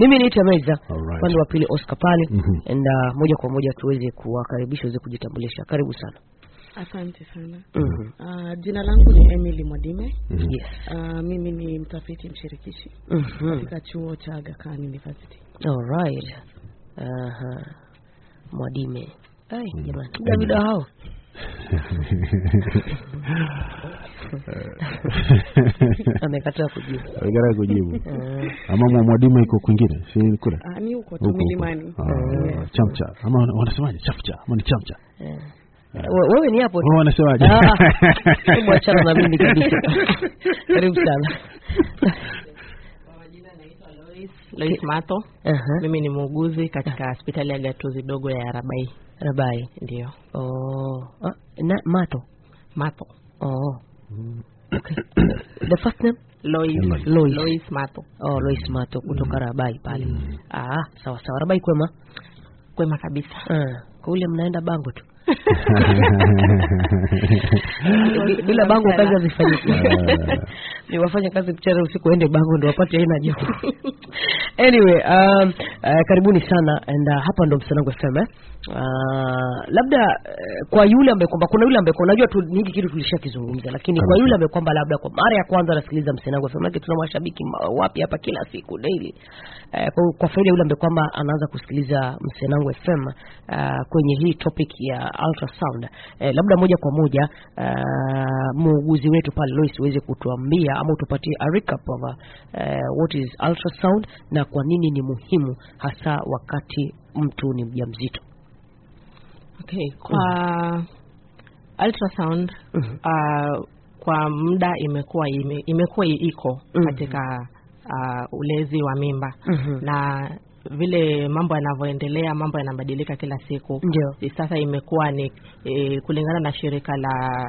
mimi niite Meza Alright. upande wa pili Oscar pale Mhm. and uh, moja kwa moja tuweze kuwakaribisha waweze kujitambulisha karibu sana Asante sana. Mhm. Uh, jina langu ni Emily Mwadime. Mhm. yes Uh, mimi ni mtafiti mshirikishi Mhm. katika chuo cha Aga Khan University. Alright. Aha. Mwadime. Ai, jamani. David hao. Amekataa kujibu. Gara kujibu. Eh, Ama mwa- mwadima iko kwingine, si kule. Uh, ni huko tu Huko, huko. milimani. Ah, Yes. chamcha. Ama wana- wanasemaje? Chafcha. Ama ni chamcha. eh. We- Wewe ni hapo. tu. Wao wanasemaje? Ah, hebu achana na mimi kabisa. Karibu sana. Lois Mato. Aha. Mimi ni muuguzi katika hospitali ya gatuzi dogo ya Rabai. Rabai. Ndio. Oh. Ah, na Mato. Mato. Oh. Okay. The first name? Lois. Lois. Lois. Lois Mato. Oh, Lois Mato kutoka Rabai pale. Ah, sawa sawa. Rabai kwema? Kwema kabisa. Ah, kule mnaenda bango tu. Bi- bila bango kazi hazifanyiki. ni wafanya kazi mchana usiku waende bango ndo wapate aina joto anyway um, uh, karibuni sana and uh, hapa ndo msanangu fm eh? uh, labda uh, kwa yule ambaye kwamba kuna yule ambaye kwa- unajua tu hiki kitu tulishakizungumza lakini kwa Kabisa. yule ambaye kwamba labda kwa mara ya kwanza anasikiliza msanangu fm yake tuna mashabiki ma- wapi hapa kila siku daily uh, kwa, kwa faida yule ambaye kwamba anaanza kusikiliza msanangu fm uh, kwenye hii topic ya ultrasound eh, labda moja kwa moja uh, muuguzi wetu pale Lois uweze kutuambia ama utupatie a recap of uh, what is ultrasound na kwa nini ni muhimu hasa wakati mtu ni mjamzito. Okay. Kwa ultrasound Mhm. uh, kwa muda imekuwa ime, imekuwa iko Mhm. katika uh, ulezi wa mimba Mhm. na vile mambo yanavyoendelea mambo yanabadilika kila siku Ndio. sasa imekuwa ni e, kulingana na shirika la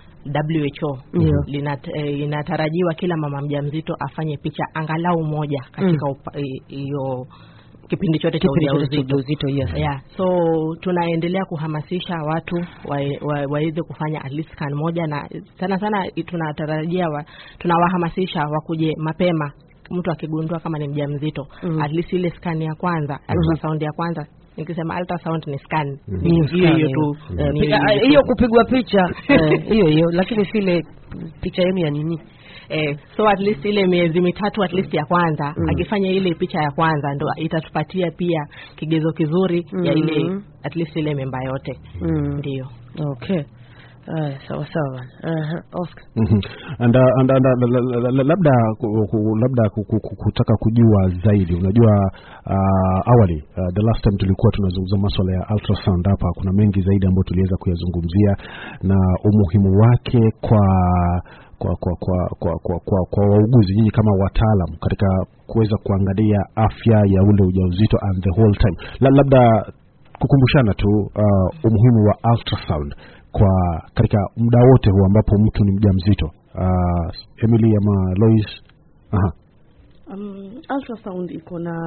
WHO Ndio. linat, e, inatarajiwa kila mama mjamzito afanye picha angalau moja katika upa- i- hiyo kipindi chote cha Kipindi chote cha ujauzito ujauzito, yes. yeah. so tunaendelea kuhamasisha watu waweze wa, waweze kufanya at least scan moja na sana sana i- tunatarajia wa, tunawahamasisha wakuje mapema mtu akigundua kama ni mjamzito Mm. at least ile scan ya kwanza ultrasound ya kwanza nikisema ultrasound ni scan Mhm. Ni Ni hiyo hiyo scan, tu eh, Ni piga- hiyo ah, hiyo kupigwa picha eh, hiyo hiyo lakini sile picha yenu ya nini eh, so at least ile miezi mitatu at least ya kwanza Mm. akifanya ile picha ya kwanza ndo itatupatia pia kigezo kizuri ya ile Mm. at least ile memba yote mm. ndio okay Aya, sawa sawa Aha, Oscar Mhm. and, uh, and, and, uh, la- la- la- labda ku- ku- labda ku- ku- ku- kutaka kujua zaidi unajua uh, awali uh, the last time tulikuwa tunazungumza maswala ya ultrasound hapa kuna mengi zaidi ambayo tuliweza kuyazungumzia na umuhimu wake kwa kwa kwa kwa kwa kwa, kwa, kwa wauguzi nyinyi kama wataalam katika kuweza kuangalia afya ya ule ujauzito and the whole time la, labda kukumbushana tu uh, umuhimu wa ultrasound kwa katika muda wote huu ambapo mtu ni mjamzito uh, Emily ama Lois aha Um, ultrasound iko na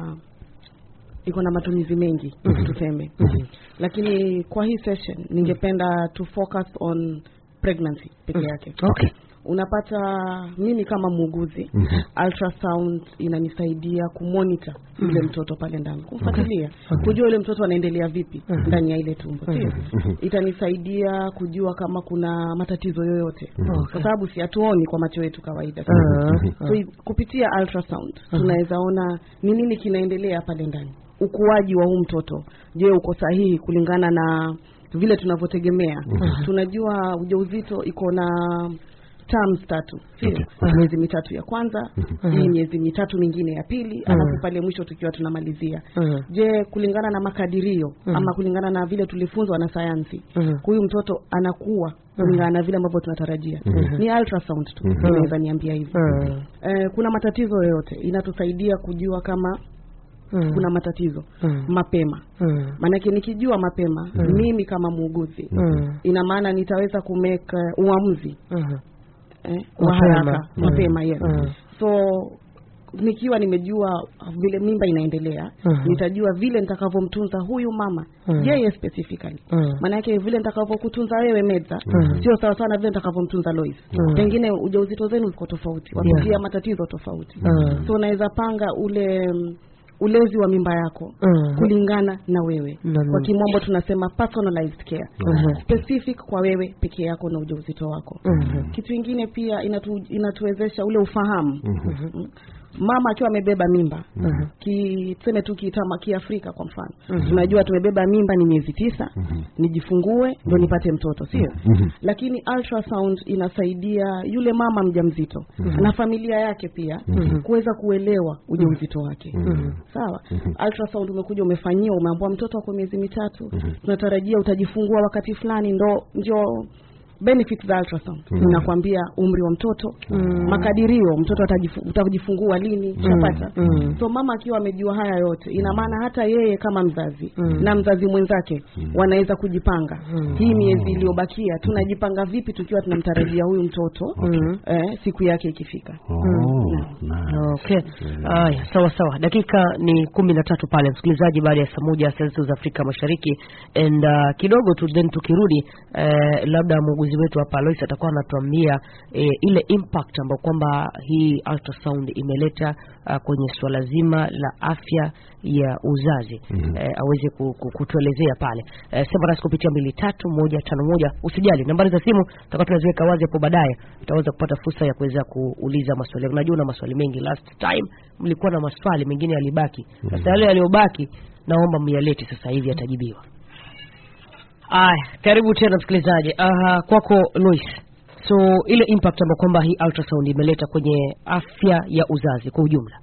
iko na matumizi mengi Mhm. tuseme Mhm. lakini kwa hii session ningependa to focus on pregnancy peke Mhm. yake okay unapata mimi kama muuguzi Mhm. ultrasound inanisaidia kumonitor yule Mhm. mtoto pale ndani kumfuatilia Mhm. kujua yule mtoto anaendelea vipi Mhm. ndani ya ile tumbo sio Mhm. itanisaidia kujua kama kuna matatizo yoyote Mhm. kwa sababu si hatuoni kwa macho yetu kawaida Ah, so, i- kupitia ultrasound Mhm. tunaweza ona ni nini kinaendelea pale ndani ukuaji wa huu mtoto je uko sahihi kulingana na vile tunavyotegemea Mhm. tunajua ujauzito iko na terms tatu sio Okay. miezi mitatu ya kwanza Mhm. hii miezi mitatu mingine ya pili alafu pale mwisho tukiwa tunamalizia Mhm. je kulingana na makadirio Mhm. ama kulingana na vile tulifunzwa na sayansi Mhm. huyu mtoto anakuwa kulingana na vile ambavyo tunatarajia Mhm. ni ultrasound tu Mhm. inaweza niambia hivyo Mhm. eh, kuna matatizo yoyote inatusaidia kujua kama Mhm. kuna matatizo Mhm. mapema Mhm. maanake nikijua mapema Mhm. mimi kama muuguzi Mhm. ina maana nitaweza kumeka uamuzi Mhm. eh, wa Mapema. haraka Mhm. mapema yes Mhm. so nikiwa nimejua vile mimba inaendelea Mhm. nitajua vile nitakavyomtunza huyu mama Mhm. yeye specifically Mhm. maanake vile nitakavyokutunza wewe medza Mhm. sio sawa sawa na vile nitakavyomtunza lois Mhm. pengine ujauzito zenu ziko tofauti wapitia matatizo tofauti Mhm. so unaweza panga ule mm, ulezi wa mimba yako Mhm. kulingana na wewe Na- kwa kimombo tunasema personalized care Mhm. specific kwa wewe peke yako na ujauzito wako Mhm. kitu ingine pia inatu, inatuwezesha ule ufahamu Mhm. Mm. mama akiwa amebeba mimba Mhm. ki tuseme tu kitama kiafrika kwa mfano tunajua tumebeba mimba ni miezi tisa Mhm. nijifungue ndo nipate mtoto sio Mhm. lakini ultrasound inasaidia yule mama mjamzito na familia yake pia kuweza kuelewa ujauzito wake sawa ultrasound umekuja umefanyiwa umeambiwa mtoto wako miezi mitatu tunatarajia utajifungua wakati fulani ndo ndio benefits za ultrasound inakwambia umri wa mtoto makadirio mtoto atajifu- utajifungua lini shapata so mama akiwa amejua haya yote ina maana hata yeye kama mzazi na mzazi mwenzake wanaweza kujipanga hii miezi iliyobakia tunajipanga vipi tukiwa tunamtarajia huyu mtoto eh, siku yake ikifika Oh, nice. Okay. Haya, sawa sawa. Dakika ni kumi na tatu pale msikilizaji, baada ya saa moja saa zetu za Afrika Mashariki and uh, kidogo tu then tukirudi eh, labda muuguzi wetu hapa Alois atakuwa anatuambia eh, ile impact ambayo kwamba hii ultrasound imeleta uh, kwenye swala zima la afya ya uzazi Mhm. eh, aweze ku- ku- kutuelezea pale eh, sema nasi kupitia mbili tatu moja tano moja usijali nambari za simu tutakuwa tunaziweka wazi hapo baadaye utaweza kupata fursa ya kuweza kuuliza maswali unajua una maswali mengi last time mlikuwa na maswali mengine yalibaki sasa yale yaliyobaki naomba myalete sasa hivi yatajibiwa aya karibu tena msikilizaji uh, kwako Lois so ile impact ambayo kwamba hii ultrasound imeleta kwenye afya ya uzazi kwa ujumla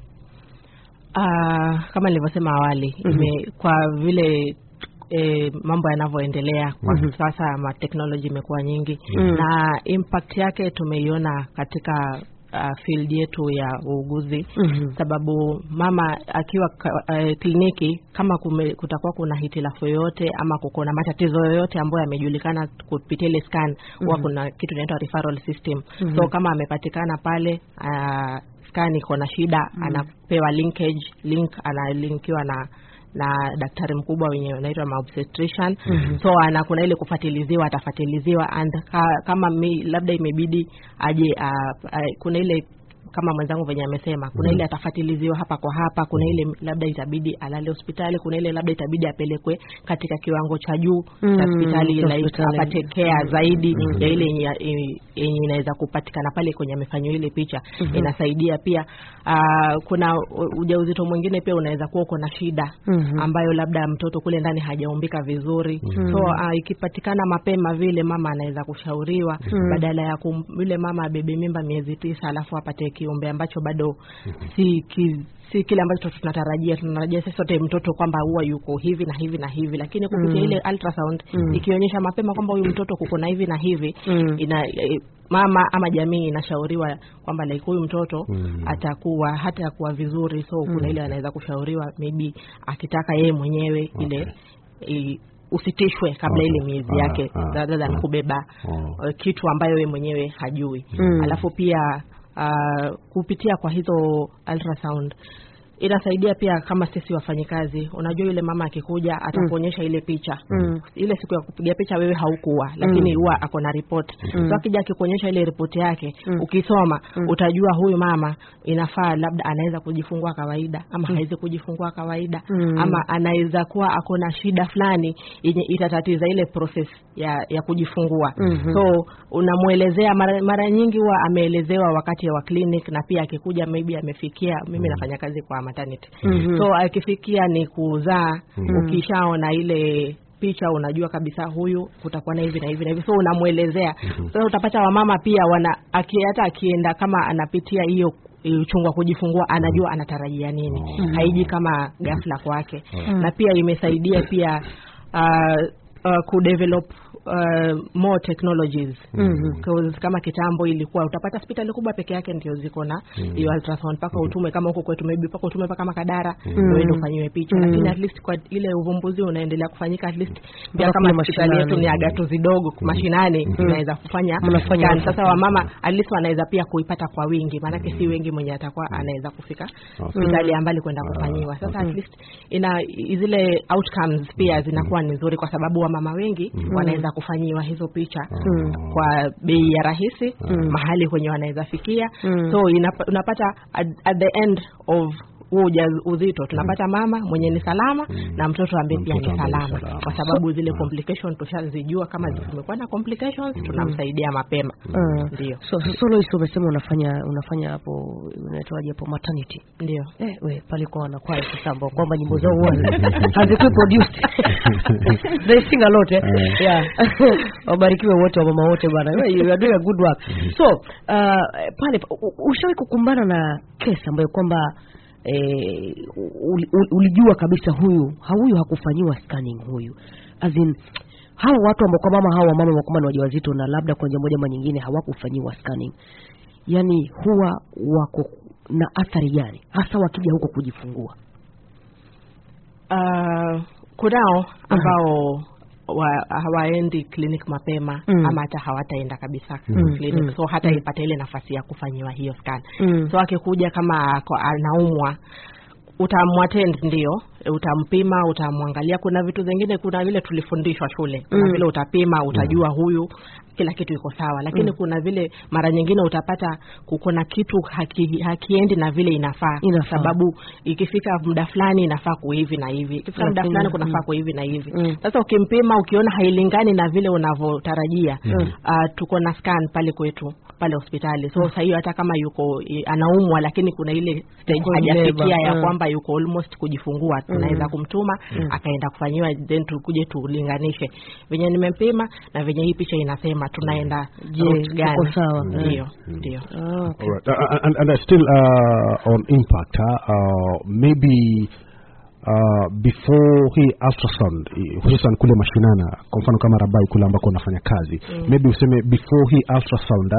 Ah, kama nilivyosema awali Mhm. ime, kwa vile e, mambo yanavyoendelea kwa Mhm. sasa ma technology imekuwa nyingi Mhm. na impact yake tumeiona katika uh, field yetu ya uuguzi Mhm. sababu mama akiwa ka- eh, kliniki kama kume, kutakuwa kuna hitilafu yoyote ama kuko na matatizo yoyote ambayo yamejulikana kupitia ile scan huwa kuna kitu inaitwa referral system Mhm. so kama amepatikana pale uh, scan iko na shida anapewa linkage link analinkiwa na na daktari mkubwa wenye unaitwa maobstetrician so ana kuna ile kufatiliziwa atafatiliziwa and ka, kama mi, labda imebidi aje uh, uh, kuna ile kama mwenzangu venye amesema kuna ile atafatiliziwa hapa kwa hapa kuna ile labda itabidi alale hospitali kuna ile labda itabidi apelekwe katika kiwango cha juu Mm, cha hospitali cha like hospitali. apate care zaidi ya ile yenye yenye inaweza kupatikana pale kwenye amefanyiwa ile picha inasaidia pia uh, kuna u- ujauzito mwingine pia unaweza kuwa uko na shida Mhm. ambayo labda mtoto kule ndani hajaumbika vizuri so uh, ikipatikana mapema vile mama anaweza kushauriwa badala ya kum, yule mama abebe mimba miezi tisa alafu apate kiumbe ambacho bado si ki, si kile ambacho tunatarajia tunatarajia sisi sote mtoto kwamba huwa yuko hivi na hivi na hivi lakini kupitia ile ultrasound ikionyesha mapema kwamba huyu mtoto kuko na hivi na hivi Mm. ina e, mama ama jamii inashauriwa kwamba like huyu mtoto Mm. atakuwa hata kuwa vizuri so kuna ile anaweza kushauriwa maybe akitaka yeye mwenyewe ile i, usitishwe kabla Okay. ile miezi Ah, yake ah, rather than ah. kubeba Oh. uh, kitu ambayo yeye mwenyewe hajui Mm. alafu pia uh, kupitia kwa hizo ultrasound inasaidia pia kama sisi wafanyikazi unajua yule mama akikuja atakuonyesha ile picha Mm. ile siku ya kupiga picha wewe haukuwa lakini huwa ako na ripoti so akija akikuonyesha ile ripoti yake ukisoma utajua huyu mama inafaa labda anaweza kujifungua kawaida ama hawezi kujifungua kawaida Mm. ama anaweza kuwa ako na shida fulani yenye itatatiza ile process ya ya kujifungua Mhm. so unamwelezea mara, mara nyingi huwa ameelezewa wakati wa clinic na pia akikuja maybe amefikia mimi nafanya kazi kwa maternity Mhm. so akifikia ni kuzaa Mhm. ukishaona ile picha unajua kabisa huyu kutakuwa na hivi na hivi na hivi so unamwelezea sasa utapata wamama pia wana aki, hata akienda kama anapitia hiyo uchungu wa kujifungua anajua anatarajia nini Mhm. haiji kama ghafla kwake na pia imesaidia pia uh, uh, kudevelop uh, more technologies Mhm. 'Cause kama kitambo ilikuwa utapata hospitali kubwa peke yake ndio ziko na hiyo ultrasound mpaka utume kama huko kwetu maybe mpaka utume mpaka Makadara ndio uende ufanyiwe picha Mm. lakini at least kwa ile uvumbuzi unaendelea kufanyika at least pia Mpaka kama kule hospitali yetu mashinani. ni agatu zidogo mashinani inaweza kufanya Mnafanya scan. hivyo. sasa wamama at least wanaweza pia kuipata kwa wingi maanake si wengi mwenye atakuwa anaweza kufika hospitali ya mbali kwenda kufanyiwa sasa at least ina zile outcomes pia zinakuwa ni nzuri kwa sababu wamama wengi wanaweza kufanyiwa hizo picha kwa bei ya rahisi mahali kwenye wanaweza fikia Mm. so inapa, unapata at, at the end of huo uja- uzito tunapata mama mwenye ni salama na mtoto ambaye Na pia mtoto ni ambaye ni salama salama. kwa sababu zile complication tushazijua kama zimekuwa na complications tunamsaidia mapema Mm. ndio so so Lois umesema unafanya unafanya hapo unaitwaje hapo maternity ndio eh we pale kwa wanakwaya sasa ambao kwamba nyimbo zao huwa hazikui produced they sing a lot eh yeah wabarikiwe wote wa mama wote bana Well, you are doing a good work so uh, pale u- u- ushawahi kukumbana na kesi ambayo kwamba eh, uli- uli- ulijua kabisa huyu ha- huyu hakufanyiwa scanning huyu as in hawa watu ambao kwamba mama hawa wamama ambao kwamba ni wajawazito na labda kwa njia moja ama nyingine hawakufanyiwa scanning yani huwa wako na athari gani hasa wakija huko kujifungua uh, kunao ambao wa, hawaendi clinic mapema Mm. ama hata hawataenda kabisa Mm, clinic mm, so hata ipata ile nafasi ya kufanyiwa hiyo scan Mm. so akikuja kama ako- anaumwa utamwattend ndio utampima utamwangalia kuna vitu zingine kuna vile tulifundishwa shule kuna Mm. vile utapima utajua huyu kila kitu iko sawa lakini Mm. kuna vile mara nyingine utapata kuko na kitu haki, hakiendi na vile inafaa Inafaa. sababu ikifika muda fulani inafaa kuhivi na hivi ikifika muda Lakini, fulani kunafaa mm. kuhivi na hivi Mm. sasa ukimpima ukiona hailingani na vile unavyotarajia Mm. uh, tuko na scan pale kwetu pale hospitali so saa hiyo hata kama yuko i- anaumwa lakini kuna ile stage Yuko hajafikia labor, ya mm. kwamba yuko almost kujifungua tunaweza kumtuma akaenda kufanyiwa then tukuje tulinganishe venye nimempima na venye hii picha inasema tunaenda Je, route tuko gani sawa? ndio ndio Ah, okay. All right. Uh, and, and uh, still uh, on impact, huh? uh, maybe uh, before hii ultrasound eh, hususan kule mashinana, kwa mfano kama Rabai kule ambako unafanya kazi mm. maybe useme before hii ultrasound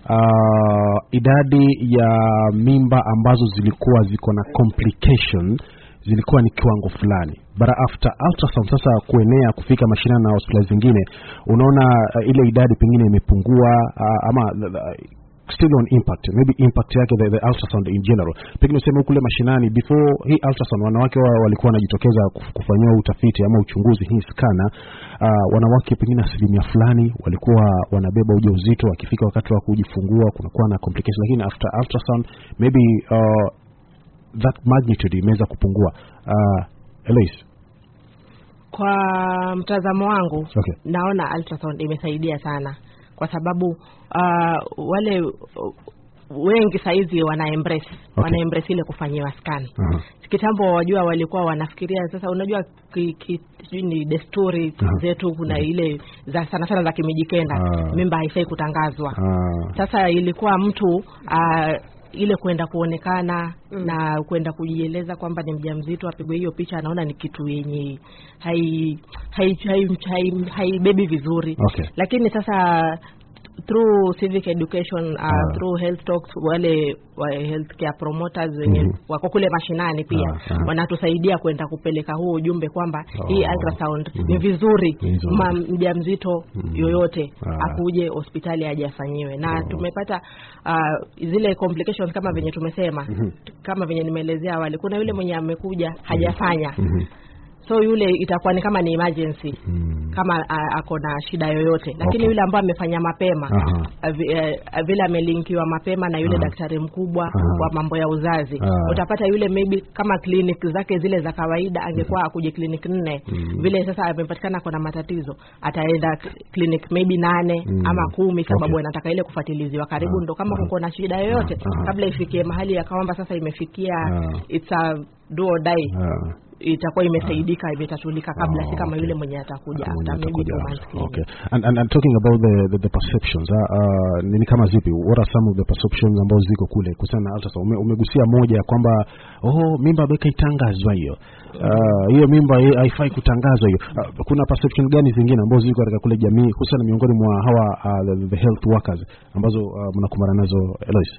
uh, idadi ya mimba ambazo zilikuwa ziko na complication zilikuwa ni kiwango fulani bara after ultrasound sasa kuenea kufika mashinani na hospitali zingine unaona uh, ile idadi pengine imepungua uh, ama uh, still on impact maybe impact yake the, the ultrasound in general pengine useme kule mashinani before hii ultrasound wanawake wa, walikuwa wanajitokeza kuf- kufanyiwa utafiti ama uchunguzi hii skana uh, wanawake pengine asilimia fulani walikuwa wanabeba ujauzito wakifika wakati wa kujifungua kunakuwa na complication lakini after ultrasound maybe uh, that magnitude imeweza kupungua uh, Eloise kwa mtazamo wangu Okay. naona ultrasound imesaidia sana kwa sababu uh, wale uh, wengi saizi wana embrace Okay. wana embrace ile kufanyiwa scan Aha. kitambo wajua walikuwa wanafikiria sasa unajua ki, ki, sijui ni desturi Aha. zetu kuna ile za sana sana za kimijikenda Ah. mimba haifai kutangazwa Ah, sasa ilikuwa mtu uh, ile kwenda kuonekana mm. na kwenda kujieleza kwamba ni mjamzito apigwe hiyo picha anaona ni kitu yenye hai haibebi hai, hai, hai haibebi vizuri Okay. lakini sasa through civic education uh, Ah. through health talks wale wa healthcare promoters wenye Mhm. wako kule mashinani pia Ah, ah. wanatusaidia kwenda kupeleka huo ujumbe kwamba Oh. hii ultrasound Mhm. ni vizuri Ni nzuri. ma mjamzito Mhm. yoyote Ah. akuje hospitali aje afanyiwe na Oh. tumepata uh, zile complications kama venye tumesema Mhm. kama venye nimeelezea awali kuna yule mwenye amekuja hajafanya mhm. so yule itakuwa ni kama ni emergency Mm. kama a- ako na shida yoyote lakini Okay. yule ambaye amefanya mapema Aha. avi- eh, vile amelinkiwa mapema na yule Aha. daktari mkubwa Aha. wa mambo ya uzazi Ah. utapata yule maybe kama clinic zake zile za kawaida angekuwa akuje clinic nne Mhm. vile sasa amepatikana kona matatizo ataenda k- clinic maybe nane Mhm. ama kumi sababu Okay. anataka ile kufuatilizwa karibu Ah. ndo kama Aha. kuko na shida yoyote Aha. kabla ifikie mahali ya kwamba sasa imefikia Ah. it's a do or die Ah. itakuwa imesaidika imetatulika kabla Oh, si kama okay. yule mwenye atakuja Ah, mwenye after maybe atakuja two after. months clinic. Okay. And, and, and talking about the, the, the perceptions uh, uh, nini kama zipi what are some of the perceptions ambazo ziko kule kuhusiana na ultrasound Ume, umegusia moja ya kwamba oh mimba beka itangazwa hiyo Ah, hiyo mimba hi- haifai kutangazwa hiyo uh, kuna perception gani zingine ambazo ziko katika kule jamii hususan miongoni mwa hawa uh, the, the health workers ambazo uh, mnakumbana nazo Eloise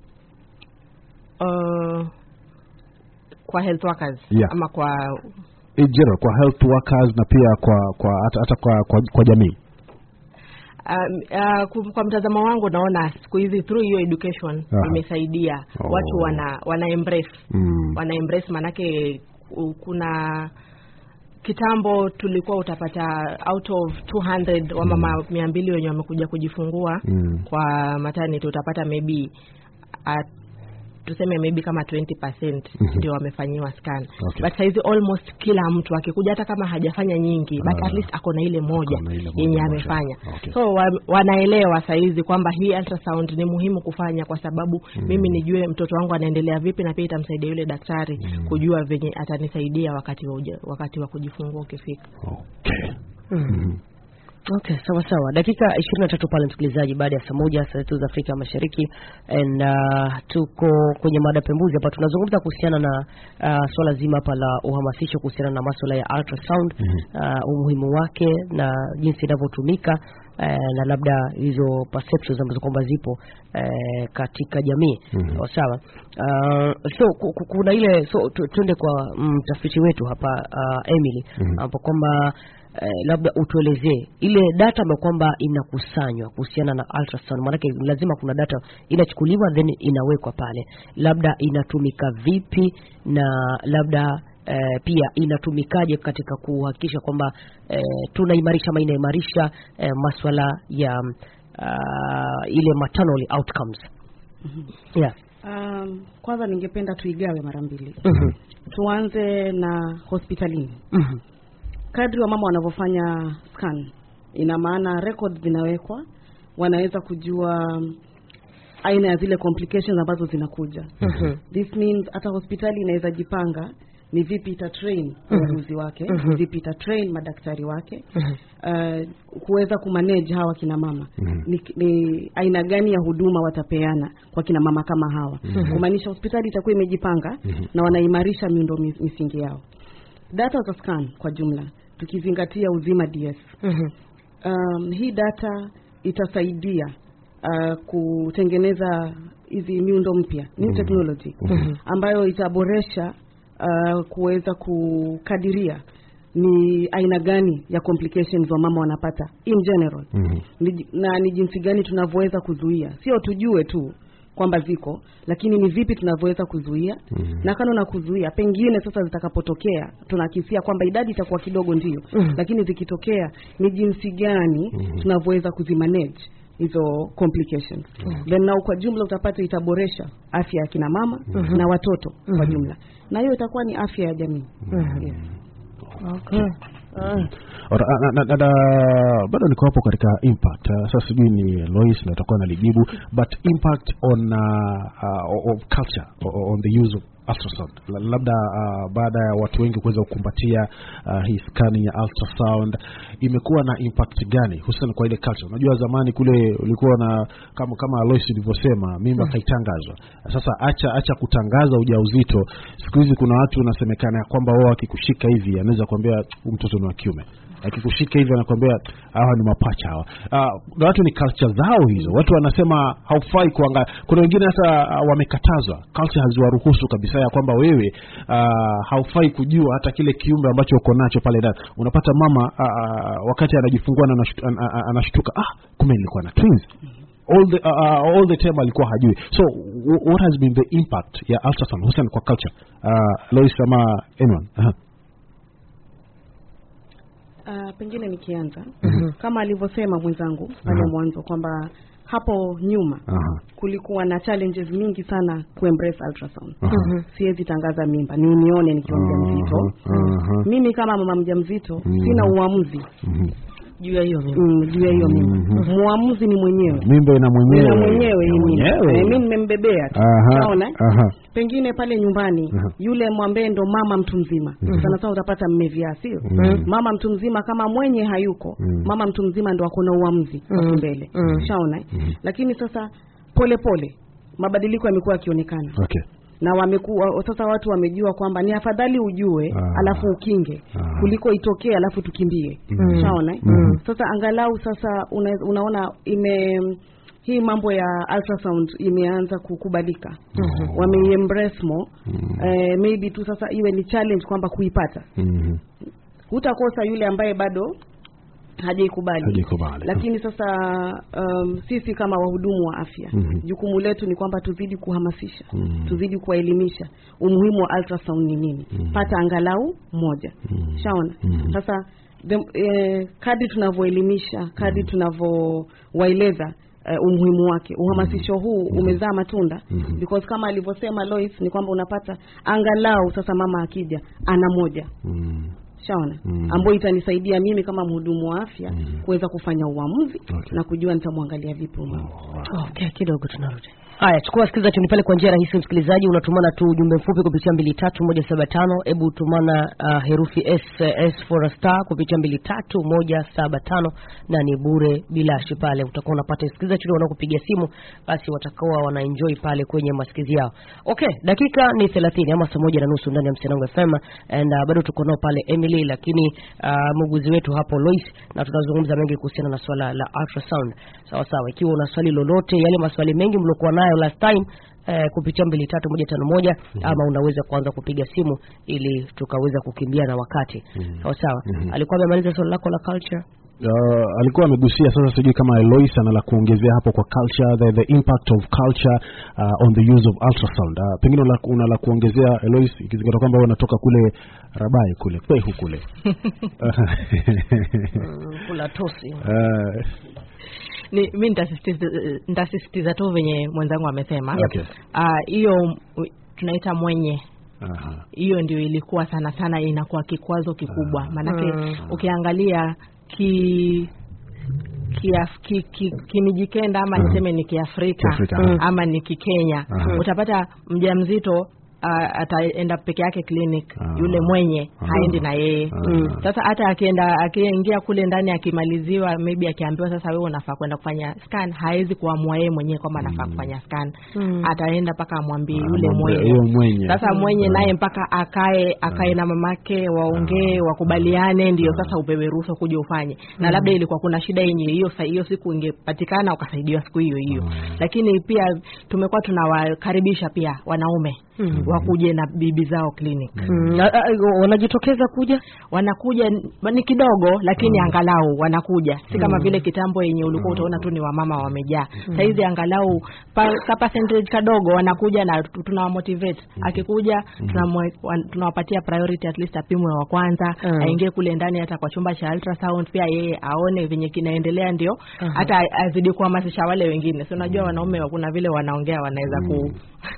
uh, kwa health workers Yeah. ama kwa in general kwa health workers na pia kwa kwa hata, hata kwa, kwa, kwa jamii um, uh, ku- kwa mtazamo wangu naona siku hizi through hiyo education Aha. imesaidia Oh. watu wana wana embrace mm. wana embrace manake ku- kuna kitambo tulikuwa utapata out of 200 wamama mia mbili wenye wamekuja kujifungua Mm. kwa maternity utapata maybe uh, tuseme maybe kama 20% ndio wamefanyiwa scan Okay. but saizi almost kila mtu akikuja hata kama hajafanya nyingi but Ah. at least ako na ile moja Ako na ile moja yenye moja. amefanya Okay. so wa, wanaelewa saizi kwamba hii ultrasound ni muhimu kufanya kwa sababu mimi nijue mtoto wangu anaendelea vipi na pia itamsaidia yule daktari kujua venye atanisaidia wakati wa, uja, wakati wa kujifungua ukifika Okay. Okay, sawa sawa. Dakika ishirini na tatu pale msikilizaji, baada ya saa moja saa zetu za Afrika Mashariki, and uh, tuko kwenye mada pembuzi hapa, tunazungumza kuhusiana na uh, swala zima hapa la uhamasisho kuhusiana na masuala ya ultrasound uh, umuhimu wake na jinsi inavyotumika uh, na labda hizo perceptions ambazo kwamba zipo uh, katika jamii sawa sawa. Uh, so ku- ku- kuna ile so tu- tuende kwa mtafiti wetu hapa uh, Emily ambapo kwamba eh, labda utuelezee ile data ambayo kwamba inakusanywa kuhusiana na ultrasound, maanake lazima kuna data inachukuliwa then inawekwa pale, labda inatumika vipi na labda eh, pia inatumikaje katika kuhakikisha kwamba eh, tunaimarisha ama inaimarisha eh, maswala ya uh, ile maternal outcomes yeah. Um, kwanza ningependa tuigawe mara mbili. Mhm. Tuanze na hospitalini. Mhm. Kadri wa mama wanavyofanya scan, ina maana records zinawekwa, wanaweza kujua um, aina ya zile complications ambazo zinakuja. Mhm. This means hata hospitali inaweza jipanga ni vipi ita train wauguzi wake, Mhm. vipi ita train madaktari wake Mhm. uh, kuweza kumanage hawa kina mama Mhm. ni, ni aina gani ya huduma watapeana kwa kina mama kama hawa kumaanisha hospitali itakuwa imejipanga na wanaimarisha miundo mi- misingi yao data za scan kwa jumla tukizingatia uzima ds Mhm. um, hii data itasaidia uh, kutengeneza hizi miundo mpya new technology ambayo itaboresha uh, kuweza kukadiria ni aina gani ya complications wamama wanapata in general Mhm. ni, na ni jinsi gani tunavyoweza kuzuia sio tujue tu kwamba ziko lakini ni vipi tunavyoweza kuzuia Mhm. na kando na kuzuia pengine sasa zitakapotokea tunakisia kwamba idadi itakuwa kidogo ndio Mhm. lakini zikitokea ni jinsi gani tunavyoweza kuzimanage hizo complications then nao kwa jumla utapata itaboresha afya ya kina mama na watoto kwa jumla na hiyo itakuwa ni afya ya jamii yes. Okay. Ah. Ora, na, na, na, na, bado niko hapo katika impact uh, sasa sijui ni Lois na atakuwa nalijibu but impact on uh, uh, of culture o- on the use of ultrasound La- labda uh, baada ya watu wengi kuweza kukumbatia uh, hii scanning ya ultrasound imekuwa na impact gani hususan kwa ile culture unajua zamani kule ulikuwa na kama kama Lois ilivyosema mimba kaitangazwa sasa acha acha kutangaza ujauzito siku hizi kuna watu unasemekana ya kwamba wao akikushika hivi anaweza kuambia "Huyu mtoto ni wa kiume akikushika hivi anakwambia hawa ni mapacha hawa uh, na watu ni culture zao hizo watu wanasema haufai kuangalia kuna wengine hata uh, wamekatazwa culture haziwaruhusu kabisa ya kwamba wewe uh, haufai kujua hata kile kiumbe ambacho uko nacho pale ndani unapata mama uh, uh, wakati anajifungua na anashtu- an- an- anashtuka ah kumbe nilikuwa na twins all the uh, uh, all the time alikuwa hajui so w- what has been the impact ya ultrasound hususan kwa culture uh, Lois ama anyone uh-huh. Uh, pengine nikianza kama alivyosema mwenzangu pale Mhm. mwanzo kwamba hapo nyuma Uh-huh. kulikuwa na challenges mingi sana kuembrace ultrasound Uh-huh. siwezi tangaza mimba ni unione nikiwa mjamzito Uh-huh. Uh-huh. mimi kama mama mjamzito Mhm. sina uamuzi Mhm. juu ya hiyo mimi mm, juu ya hiyo mimba Mhm. muamuzi ni mwenyewe mimba ina mwenyewe na mwenyewe hii mimba Mwenyewe. Eh, mi nimembebea tu Aha, naona eh? aha. pengine pale nyumbani Aha. yule mwambee ndo mama mtu mzima sana sana utapata mmevyaa sio Mhm. mama mtu mzima kama mwenye hayuko Mhm. mama mtu mzima ndo akona uamuzi wa Mhm. mbele Mhm. shaona eh? lakini sasa pole pole mabadiliko yamekuwa yakionekana okay na wamekuwa sasa watu wamejua kwamba ni afadhali ujue Ah. alafu ukinge Ah. kuliko itokee alafu tukimbie Mhm. shaona eh? Mhm. sasa angalau sasa una, unaona ime hii mambo ya ultrasound imeanza kukubalika Mhm. wameiembrace more Mhm. eh, maybe tu sasa iwe ni challenge kwamba kuipata Mhm. hutakosa yule ambaye bado hajaikubali Hajaikubali. lakini sasa um, sisi kama wahudumu wa afya Mhm. jukumu letu ni kwamba tuzidi kuhamasisha Mhm. tuzidi kuwaelimisha umuhimu wa ultrasound ni nini Mhm. pata angalau moja Mhm. shaona Mhm. sasa the, eh, kadri tunavyoelimisha kadri tunavyowaeleza uh, umuhimu wake uhamasisho huu umezaa matunda Mhm. because kama alivyosema Lois ni kwamba unapata angalau sasa mama akija ana moja Mm. shaona Mm. ambayo itanisaidia mimi kama mhudumu wa afya Mhm. kuweza kufanya uamuzi Okay. na kujua nitamwangalia vipi huyu mama. Okay, kidogo tunarudi. Haya, chukua sikiliza tuni pale kwa njia rahisi msikilizaji, unatumana tu ujumbe mfupi kupitia mbili tatu moja saba tano. Hebu tumana uh, herufi S, S for a star kupitia mbili tatu moja saba tano na ni bure bilashi pale, utakuwa unapata sikiliza tuni wanaokupigia simu, basi watakuwa wanaenjoy pale kwenye masikizi yao. Okay, dakika ni 30 ama saa moja na nusu ndani ya Msenango FM and uh, bado tuko nao pale Emily, lakini uh, muuguzi wetu hapo Lois, na tunazungumza mengi kuhusiana na swala la ultrasound. Sawa sawa, ikiwa una swali lolote, yale maswali mengi mliokuwa nayo last time eh, kupitia mbili tatu moja tano moja ama unaweza kuanza kupiga simu ili tukaweza kukimbia na wakati. Sawa sawa. Mhm. Alikuwa amemaliza swali lako la culture. Uh, alikuwa amegusia sasa, sijui kama Elois ana la kuongezea hapo kwa culture, the, the impact of culture uh, on the use of ultrasound. Uh, pengine una, una la kuongezea Elois, ikizingatia kwamba wewe unatoka kule Rabai kule Kwehu kule Mm, kula tosi. uh, ni mi nitasisitiza nitasisitiza tu venye mwenzangu amesema Okay. Ah, hiyo uh, tunaita mwenye aha. hiyo ndio ilikuwa sana sana inakuwa kikwazo kikubwa Ah. maanake Mm. ukiangalia ki kiaf- ki- ki- kimijikenda ama Mhm. niseme ni kiafrika Kiafrika, mm. aha. ama ni kikenya Aha. utapata mjamzito Uh, ataenda peke yake clinic Ah. yule mwenye Ah. haendi na yeye Ah. mm. sasa hata akienda akiingia kule ndani akimaliziwa maybe akiambiwa sasa wewe unafaa kwenda kufanya scan hawezi kuamua yeye mwenyewe kwamba anafaa kufanya scan Mm. ataenda mpaka amwambie Ah, yule mambo- mwenye hiyo mwenye sasa mwenye Mm. naye mpaka akae akae na mamake waongee Ah. wakubaliane ndio Ah. sasa upewe ruhusa kuja ufanye na labda ilikuwa kuna shida yenye hiyo sa- hiyo siku ingepatikana ukasaidiwa siku hiyo hiyo Ah. lakini pia tumekuwa tunawakaribisha pia wanaume Mm. wakuje na bibi zao clinic Mm, a- a- wanajitokeza kuja wanakuja n- ni kidogo lakini Mm. angalau wanakuja si kama Mm. vile kitambo yenye ulikuwa Mm. utaona tu ni wamama wamejaa sahizi angalau pa, ka percentage kadogo wanakuja na tu- tunawamotivate akikuja tunamwe- wan- tunawapatia priority at least apimwe wa kwanza Mm. aingie kule ndani hata kwa chumba cha ultrasound pia yeye aone venye kinaendelea ndio Aha. hata azidi kuhamasisha wale wengine si unajua wanaume kuna vile wanaongea wanaweza ku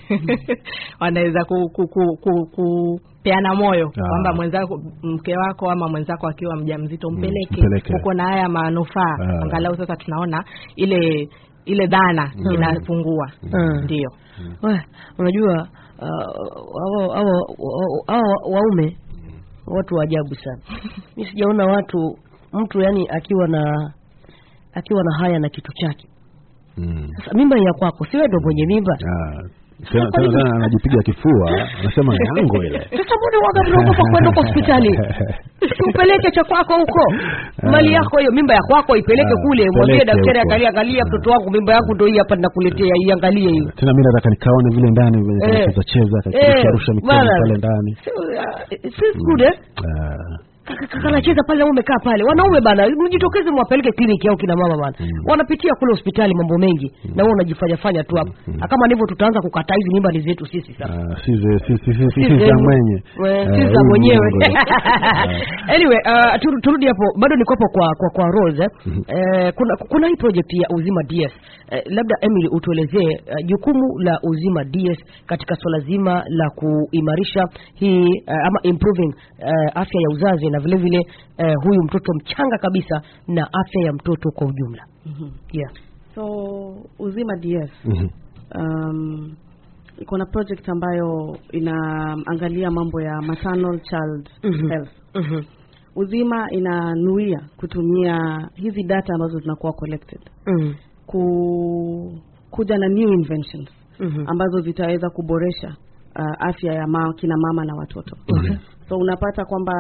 wanaweza ku, ku, ku, ku, ku peana moyo Ah. kwamba mwenzako mke wako ama mwenzako akiwa mjamzito mpeleke mpeleke. uko na haya manufaa Ah. angalau sasa tunaona ile ile dhana Mm. inapungua Mm. ndio Weh, unajua uh, hao hao- hao waume watu wa ajabu sana. Mimi sijaona watu mtu yani akiwa na akiwa na haya na kitu chake. Mm. Sasa mimba ya kwako, si wewe ndo mwenye mimba? Ah, tena tena tena anajipiga kifua anasema yango ile Sasa mbona waga mnaogopa kwenda kwa hospitali? Si upeleke cha kwako huko. Mali yako hiyo, mimba ya kwako ipeleke Ah, kule, mwambie peleke daktari huko. angalia, angalia mtoto wangu, mimba yangu ndio hii hapa ninakuletea, iangalie hiyo. tena mimi nataka nikaone vile ndani venye Eh. cheza cheza Eh, akarusha mikono bana. pale ndani Si uh, si good eh? Ah, Kaka- kaka anacheza pale na umekaa pale wanaume bana mjitokeze mwapeleke kliniki au kina mama bana Mm. wanapitia kule hospitali mambo mengi na wewe unajifanya fanya tu hapa Mm. Na kama ndivyo tutaanza kukataa hizi mimba ni zetu sisi sasa ah, si ze- si- si- si- si- Si si za zenu. mwenye We- Eh, si za huyu mwenyewe mwenye. anyway uh, tur- turudi hapo bado niko hapo kwa kwa, kwa Rose eh. Mhm. Eh, kuna kuna hii project ya Uzima DS eh, labda Emily utuelezee eh, jukumu la Uzima DS katika swala zima la kuimarisha hii eh, ama improving eh, afya ya uzazi na vile vile eh, huyu mtoto mchanga kabisa na afya ya mtoto kwa ujumla yeah. so uzima ds Mhm. um, iko na project ambayo inaangalia mambo ya maternal child Mhm. health Mhm. uzima inanuia kutumia hizi data ambazo zinakuwa collected Mhm. ku kuja na new inventions Mhm. ambazo zitaweza kuboresha uh, afya ya ma, kina mama na watoto Okay. so unapata kwamba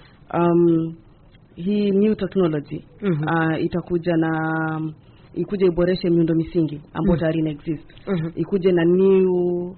um, hii new technology Mhm. uh, itakuja na um, ikuja iboreshe miundo misingi ambayo Mhm. tayari ina exist Mhm. ikuje na new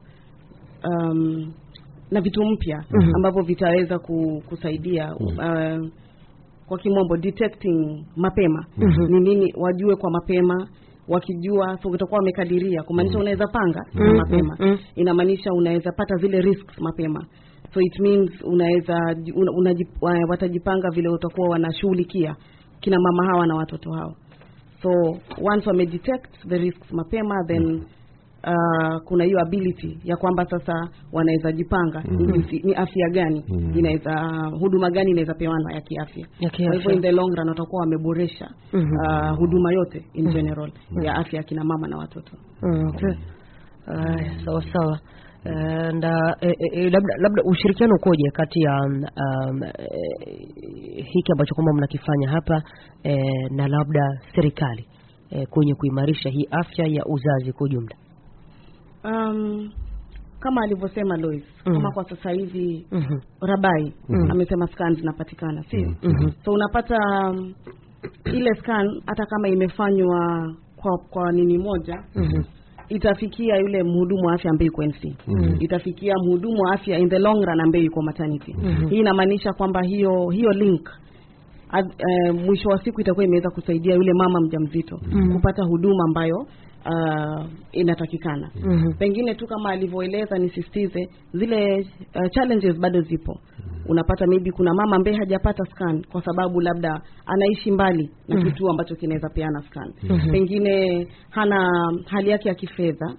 um, na vitu mpya Mhm. ambavyo vitaweza ku, kusaidia uh, kwa kimombo detecting mapema Mhm. ni nini wajue kwa mapema wakijua so utakuwa wamekadiria kumaanisha unaweza panga Mhm. mapema Mhm. inamaanisha unaweza pata zile risks mapema so it means unaweza una, unajip, wa- watajipanga vile utakuwa wanashughulikia kina mama hawa na watoto hao so once wamedetect the risks mapema then uh, kuna hiyo ability ya kwamba sasa wanaweza jipanga ni jinsi- ni afya gani Mhm. inaweza huduma gani inaweza pewanwa ya kiafya Ya kwa hivyo kiafya. in the long run watakuwa wameboresha Mhm. uh, huduma yote in general ya afya ya kina mama na watoto Mm, okay. Aya, sawa sawa and uh, eh, eh, labda labda ushirikiano ukoje kati ya um, um, eh, hiki ambacho kwamba mnakifanya hapa eh, na labda serikali eh, kwenye kuimarisha hii afya ya uzazi kwa ujumla um, kama alivyosema Lois Mhm. kama kwa sasa hivi Mhm, Rabai Mhm. amesema scan zinapatikana sio mhm, so unapata um, ile scan hata kama imefanywa kwa kwa nini moja mhm, itafikia yule mhudumu wa afya ambaye yuko NC Mhm. itafikia mhudumu wa afya in the long run ambaye yuko maternity hii inamaanisha kwamba hiyo hiyo link ad, eh, mwisho wa siku itakuwa imeweza kusaidia yule mama mjamzito kupata huduma ambayo uh, inatakikana mhm, pengine tu kama alivyoeleza nisisitize zile uh, challenges bado zipo unapata maybe kuna mama ambaye hajapata scan kwa sababu labda anaishi mbali na kituo ambacho kinaweza peana scan pengine hana hali yake ya kifedha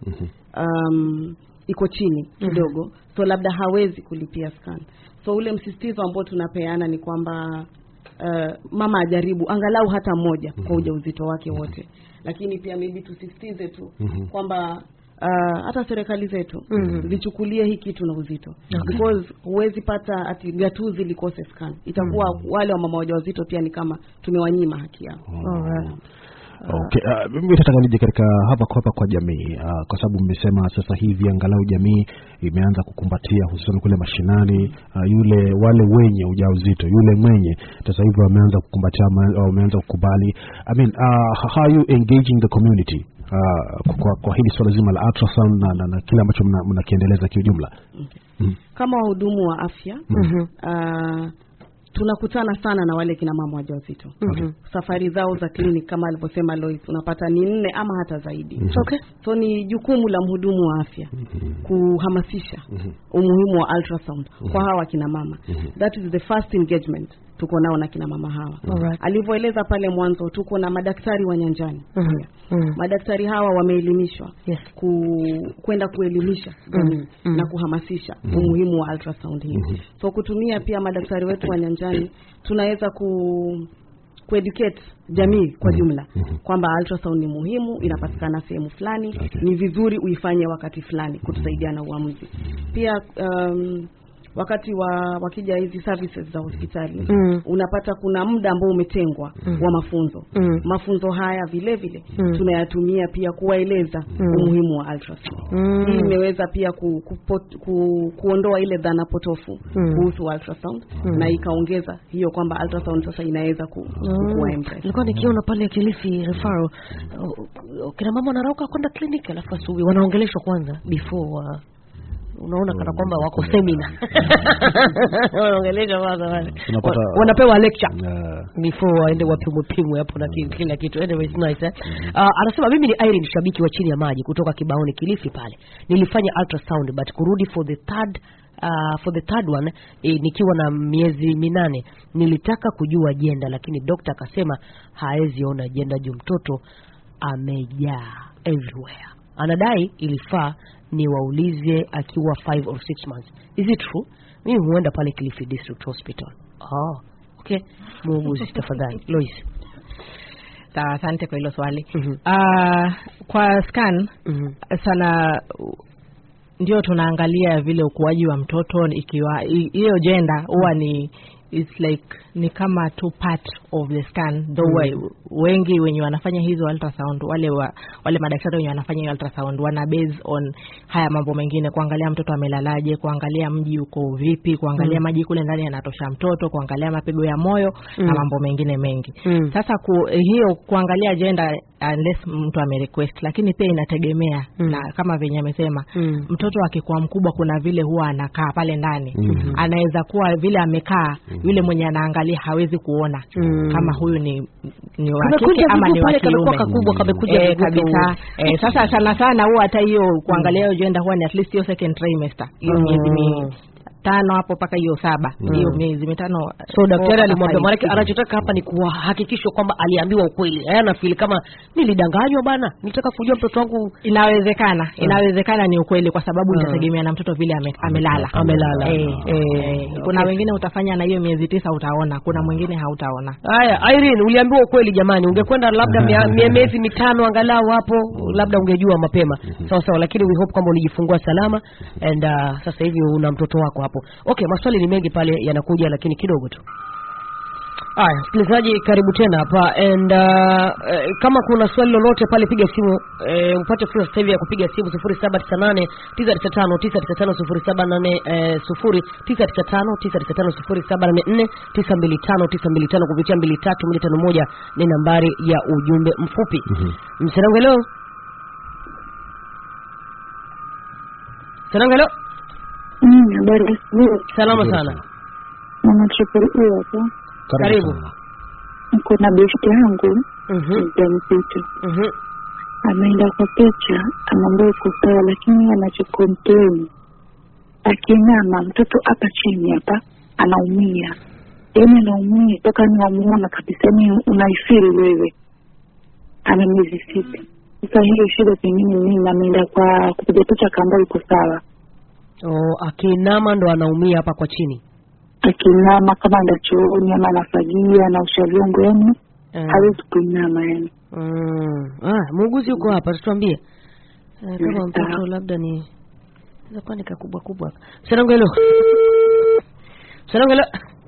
um, iko chini kidogo so labda hawezi kulipia scan so ule msisitizo ambao tunapeana ni kwamba uh, mama ajaribu angalau hata mmoja kwa ujauzito wake wote lakini pia maybe tusisitize tu Mhm. kwamba uh, hata serikali zetu zichukulie hii kitu na uzito because huwezi pata ati gatuzi likose scan itakuwa wale wa mama wajawazito pia ni kama tumewanyima haki yao Alright. Okay, uh, mimi nataka nije katika hapa kwa hapa kwa jamii uh, kwa sababu mmesema sasa hivi angalau jamii imeanza kukumbatia hususan kule mashinani uh, yule wale wenye ujauzito yule mwenye sasa hivi wameanza kukumbatia wame- wameanza kukubali I mean, uh, how are you engaging the community uh, kwa, kwa hili swala zima la ultrasound na, na, na kile ambacho mna- mnakiendeleza kiujumla mm. kama wahudumu wa afya Mhm, uh, tunakutana sana na wale kina mama wajawazito mhm. safari zao za clinic kama alivyosema Lois unapata ni nne ama hata zaidi Okay. so ni jukumu la mhudumu wa afya kuhamasisha umuhimu wa ultrasound kwa hawa kina mama that is the first engagement tuko nao na kina mama hawa Alright. alivyoeleza pale mwanzo tuko na madaktari wa nyanjani Mhm, pia. mhm. madaktari hawa wameelimishwa Yes. ku, kwenda kuelimisha jamii mhm. na kuhamasisha umuhimu wa ultrasound hii so kutumia pia madaktari wetu wa nyanjani tunaweza ku kueducate jamii kwa jumla kwamba ultrasound ni muhimu inapatikana sehemu fulani Okay. ni vizuri uifanye wakati fulani kutusaidia na uamuzi pia um, wakati wa wakija hizi services za hospitali Mm. unapata kuna muda ambao umetengwa wa mafunzo Mm. mafunzo haya vile vile Mm. tunayatumia pia kuwaeleza umuhimu wa ultrasound Mm. hii imeweza pia ku, ku, ku, kuondoa ile dhana potofu Mm. kuhusu ultrasound na ikaongeza hiyo kwamba ultrasound sasa inaweza ku, kuwa embrace. nilikuwa nikiona pale Kilifi referral uh, kina mama wanarauka kwenda kliniki alafu asubuhi wanaongeleshwa kwanza before uh, unaona kana kwamba wako semina wanaongeleshwa kwanza wale Unapata- Wa- wanapewa lecture uh, before waende wapimwe pimwe hapo na ki- kila kitu anyway it's nice eh? uh, anasema mimi ni Irene shabiki wa chini ya maji kutoka Kibaoni Kilifi pale nilifanya ultrasound but kurudi for the third Uh, for the third one eh, nikiwa na miezi minane nilitaka kujua jenda lakini dokta akasema haezi ona jenda juu mtoto amejaa everywhere anadai ilifaa ni waulize akiwa 5 or 6 months is it true mimi huenda pale Kilifi District Hospital oh, okay muuguzi tafadhali Lois Sawa, asante kwa hilo swali Mhm. Ah, kwa scan Mhm. sana u- ndio tunaangalia vile ukuaji wa mtoto ikiwa i- hiyo jenda huwa ni it's like ni kama two part of the scan though we- wengi wenye wanafanya hizo ultrasound wale wa, wale madaktari wenye wanafanya hiyo ultrasound wana base on haya mambo mengine kuangalia mtoto amelalaje kuangalia mji uko vipi kuangalia maji kule ndani yanatosha mtoto kuangalia mapigo ya moyo na mambo mengine mengi Mm. sasa ku, hiyo kuangalia jenda unless mtu amerequest lakini pia inategemea Mm. na kama venye amesema Mm. mtoto akikuwa mkubwa kuna vile huwa anakaa pale ndani Mhm. anaweza kuwa vile amekaa yule mwenye anaangalia hawezi kuona Mm. kama huyu ni ni wa Kamekuja kike ama miguu ni wa pale, kamekuwa kiume kakubwa, kamekuja Eh, miguu kabisa eh, sasa sana sana huwa hata hiyo kuangalia hiyo jenda huwa ni at least hiyo second trimester hiyo Mm. miezi mi tano hapo mpaka hiyo saba hiyo miezi mitano so daktari four alimwambia mpaka maanake five. anachotaka hapa ni kuhakikishwa kwamba aliambiwa ukweli yeye anafili kama nilidanganywa bana nilitaka kujua mtoto wangu inawezekana inawezekana ni ukweli kwa sababu itategemea na mtoto vile ame, amelala Amelala. eh, Eh, eh, kuna wengine utafanya na hiyo miezi tisa utaona kuna mwingine hautaona haya Irene uliambiwa ukweli jamani ungekwenda labda mia- mia- miezi mitano angalau hapo labda ungejua mapema sawa sawa lakini we hope kwamba ulijifungua salama and uh, sasa hivi una mtoto wako hapo okay maswali ni mengi pale yanakuja lakini kidogo tu Haya, msikilizaji, karibu tena hapa and uh, eh, kama kuna swali lolote pale, piga simu eh, upate fursa sasa hivi ya kupiga simu sufuri saba tisa nane tisa tisa tano tisa tisa tano sufuri saba nane eh, sufuri tisa tisa tano tisa tisa tano sufuri saba nane nne tisa mbili tano tisa mbili tano kupitia mbili tatu moja tano moja ni nambari ya ujumbe mfupi. Msanangu, hello. Msanangu, hello. Mm, habari asubuhi. Salama Nzuri sana. Mama Triple E hapo. Karibu. sana. Niko na besti yangu Mhm. mjamzito, Mhm. ameenda kwa picha, amwambia uko sawa, lakini anachokomplain akinama mtoto hapa chini hapa anaumia, yaani anaumia toka ni wamuona kabisa, ni unaifiri wewe. Ana miezi sita sasa. Hiyo shida pengine nini? Ameenda kwa kupiga picha, akaambia uko sawa, Oh, akinama ndo anaumia hapa kwa chini. akinama kama enda chooni ama anafagia anaosha vyombo, yani Eh. hawezi kuinama yani. Mm. Ah, muuguzi yuko hapa, tuambie eh, kama Mm, mtoto sawa. labda ni inaweza kuwa ni kakubwa kubwa. Msanangu hilo. Msanangu hilo.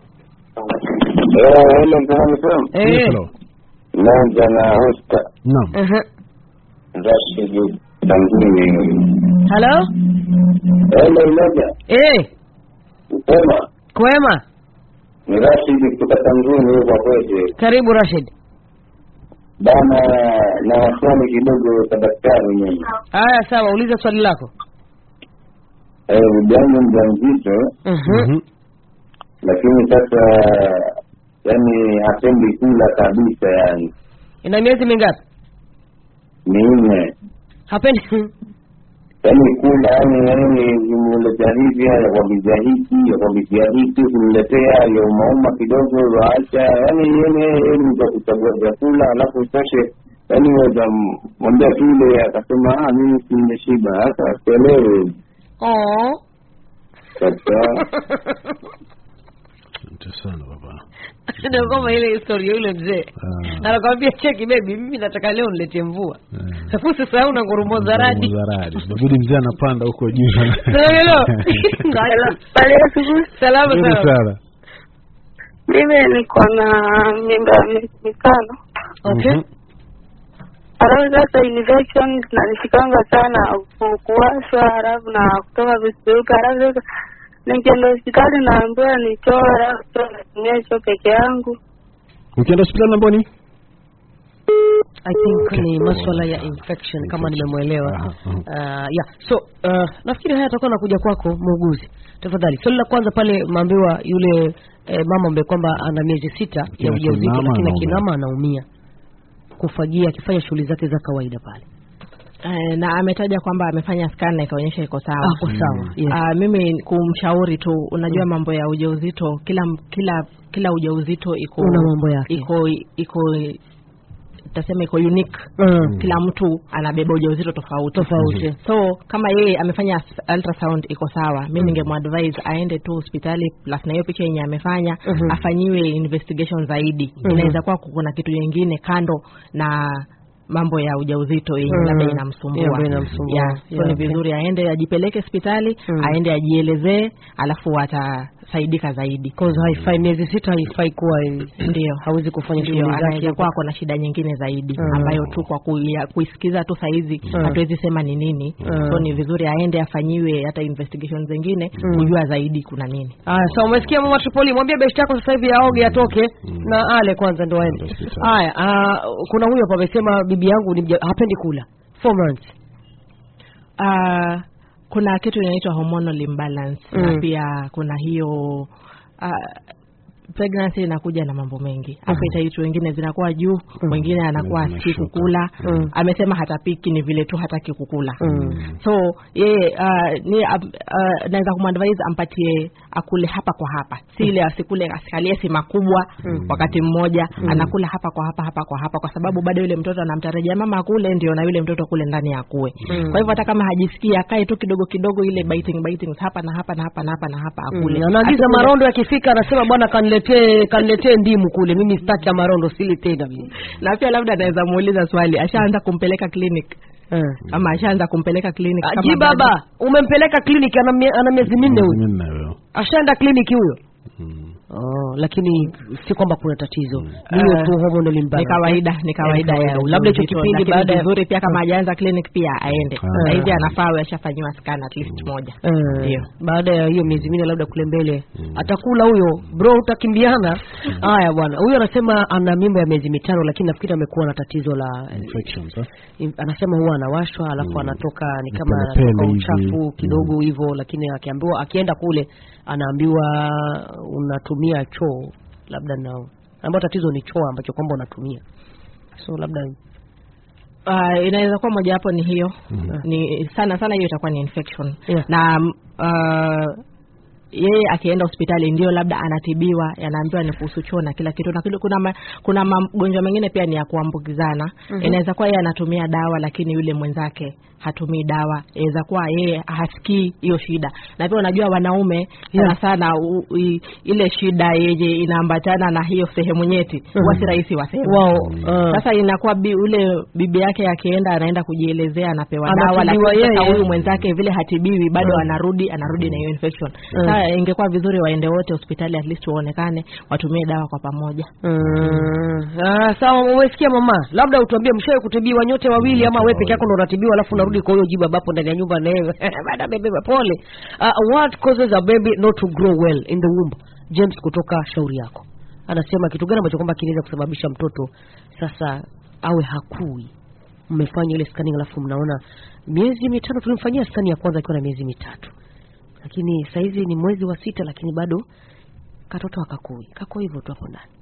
Hello, mtazamo sana. Yes, Eh. hello. Naanza na hosta Naam. Aha. Rashid Tangini. Hello? Hello, moja. Eh, Sema kwema. ni Rashid kutoka Tangini huko kwetu. Karibu Rashid. Bana na waswali kidogo kwa daktari mimi. Haya sawa, uliza swali lako. Eh, bibi mjamzito Mhm. Mhm. lakini sasa yani hapendi kula kabisa yani. Ina miezi mingapi? Minne. Hapendi. Yaani kula yani yani nimuletea hivi yakwambizia hiki yakwambizia hiki kuniletea yaumauma kidogo waacha yani yene mtu kuchagua vyakula alafu isoshe yani weza mwambia tule akasema ah mimi si nimeshiba sasa sielewe Oh. sasa Asante sana baba. Ndio kama ile historia yule mzee. Ah. Anakwambia cheki baby, mimi nataka leo niletee mvua. Eh. Sasa usisahau na ngurumo za radi. Za radi. Inabidi mzee anapanda huko juu. Hello. Pale asubuhi Salama Nzuri sana. sana. mimi niko na mimba ya miezi mitano Okay. Mhm. alafu sasa infection zinanishikanga sana ku- kuwashwa halafu na kutoka vitu vyeupe halafu sasa nikienda hospitali naambiwa nichore alafu choo natumia choo peke yangu Ukienda hospitali namba ni? I think Okay. ni maswala ya Oh, infection kama infection. nimemwelewa. Aha, aha. Uh, yeah. So uh, nafikiri haya atakuwa nakuja kwako muuguzi. Tafadhali. Swali la kwanza pale maambiwa yule eh, mama ambaye kwamba ana miezi sita ya Lakini ujauzito akinama lakini anaumia. akinama anaumia. Kufagia akifanya shughuli zake za kawaida pale. eh, na ametaja kwamba amefanya scan na ikaonyesha iko sawa Ako sawa. Yes. Ah, mimi kumshauri tu unajua mambo ya ujauzito kila kila kila ujauzito iko Una mambo yake. iko iko tasema iko unique Mm. kila mtu anabeba ujauzito tofauti Tofauti. so kama yeye amefanya s- ultrasound iko sawa mi ningemadvise aende tu hospitali plus na hiyo picha yenye amefanya Mhm. afanyiwe investigation zaidi Mhm. inaweza kuwa kuna kitu nyingine kando na mambo ya ujauzito yenye Mm. labda Yeah, inamsumbua ambayo inamsumbua. yeah. so Yeah, ni okay. vizuri aende ajipeleke hospitali Mm. aende ajielezee alafu atasaidika zaidi Cause haifai miezi sita haifai kuwa ndio hawezi kufanya ndio shughuli zake. anaweza kuwa ako na shida nyingine zaidi Mm. ambayo tu kwa kuia- kuisikiza tu saizi Mm. hatuwezi sema ni nini Mm. so ni vizuri aende afanyiwe hata investigation zingine Mm. kujua zaidi kuna nini Aya, so umesikia mama Tripoli, mwambie besti yako sasa hivi aoge atoke na ale kwanza ndo aende. Hospitali. Haya, ah, kuna huyo hapa amesema bibi yangu ni mja, hapendi kula. Four months. uh, kuna kitu inaitwa hormonal imbalance Mm. na pia kuna hiyo uh, pregnancy inakuja na mambo mengi appetite wengine zinakuwa juu mwingine anakuwa Mwingine si zinashuka. kukula Mm. amesema hatapiki ni vile tu hataki kukula Mm. so yeye uh, ni uh, uh, naweza kumadvise ampatie akule hapa kwa hapa si ile asikule asikalie si makubwa wakati mmoja anakula hapa kwa hapa hapa kwa hapa kwa sababu bado yule mtoto anamtarajia mama akule ndio na yule mtoto kule ndani akue kwa hivyo hata kama hajisikii akae tu kidogo kidogo ile biting biting hapa na hapa na hapa na hapa na hapa akule Mm, anaagiza Asikule- marondo yakifika anasema bwana kaniletee kaniletee ndimu kule mimi sitaki ya marondo sili tena mimi na pia labda anaweza muuliza swali ashaanza kumpeleka clinic Eh. ama ashaanza kumpeleka clinic kama aji bado- baba umempeleka kliniki ana, mie- ana miezi minne Miezi huyo minne huyo. ashaenda kliniki huyo Mm. oh, lakini si kwamba kuna tatizo ni hiyo Eh, tu hormonal ni imbalance. kawaida ni kawaida Ni ya kawaida. labda hicho ujauzito, kipindi lakini baada ya vizuri pia kama hajaanza clinic pia aende Ah. saizi anafaa awe ashafanyiwa scan at least moja Eh, Ndio. baada ya hiyo miezi minne labda kule mbele atakula huyo bro utakimbiana haya bwana huyo anasema ana mimba ya miezi mitano lakini nafikiri amekuwa na tatizo la Infections, eh? im- anasema huwa anawashwa alafu anatoka ni Ni kama pele anatoka hivi. uchafu kidogo hivyo lakini akiambiwa akienda kule anaambiwa unatumia choo labda nao ambayo tatizo ni choo ambacho kwamba unatumia so labda uh, inaweza kuwa mojawapo ni hiyo Mhm. ni sana sana hiyo itakuwa ni infection Yeah. na uh, yeye akienda hospitali ndio labda anatibiwa yanaambiwa ni kuhusu choo na kila kitu na kile- kuna ma, kuna magonjwa mengine pia ni ya kuambukizana inaweza kuwa yeye anatumia dawa lakini yule mwenzake hatumii dawa inaweza kuwa yeye hasikii hiyo shida na pia unajua wanaume sana Yeah. sana u, i, ile shida yenye inaambatana na hiyo sehemu nyeti huwa si rahisi waseme wao uh, sasa inakuwa bi, ule bibi yake akienda anaenda kujielezea anapewa dawa Anatibiwa lakini sasa yeye. huyu mwenzake vile hatibiwi bado Mm. anarudi anarudi na hiyo infection sasa ingekuwa vizuri waende wote hospitali at least waonekane watumie dawa kwa pamoja Mm. Ah, sawa umesikia mama labda utuambie mshawe kutibiwa nyote wawili ama wewe peke yako ndo unatibiwa alafu unarudi kwa huyo jibu bapo ndani ya nyumba na wewe baada bebe pole uh, what causes a baby not to grow well in the womb James kutoka shauri yako anasema kitu gani ambacho kwamba kinaweza kusababisha mtoto sasa awe hakui mmefanya ile scanning alafu mnaona miezi mitano tulimfanyia skani ya kwanza akiwa na miezi mitatu lakini saizi ni mwezi wa sita lakini bado katoto akakui kako hivyo tu hapo ndani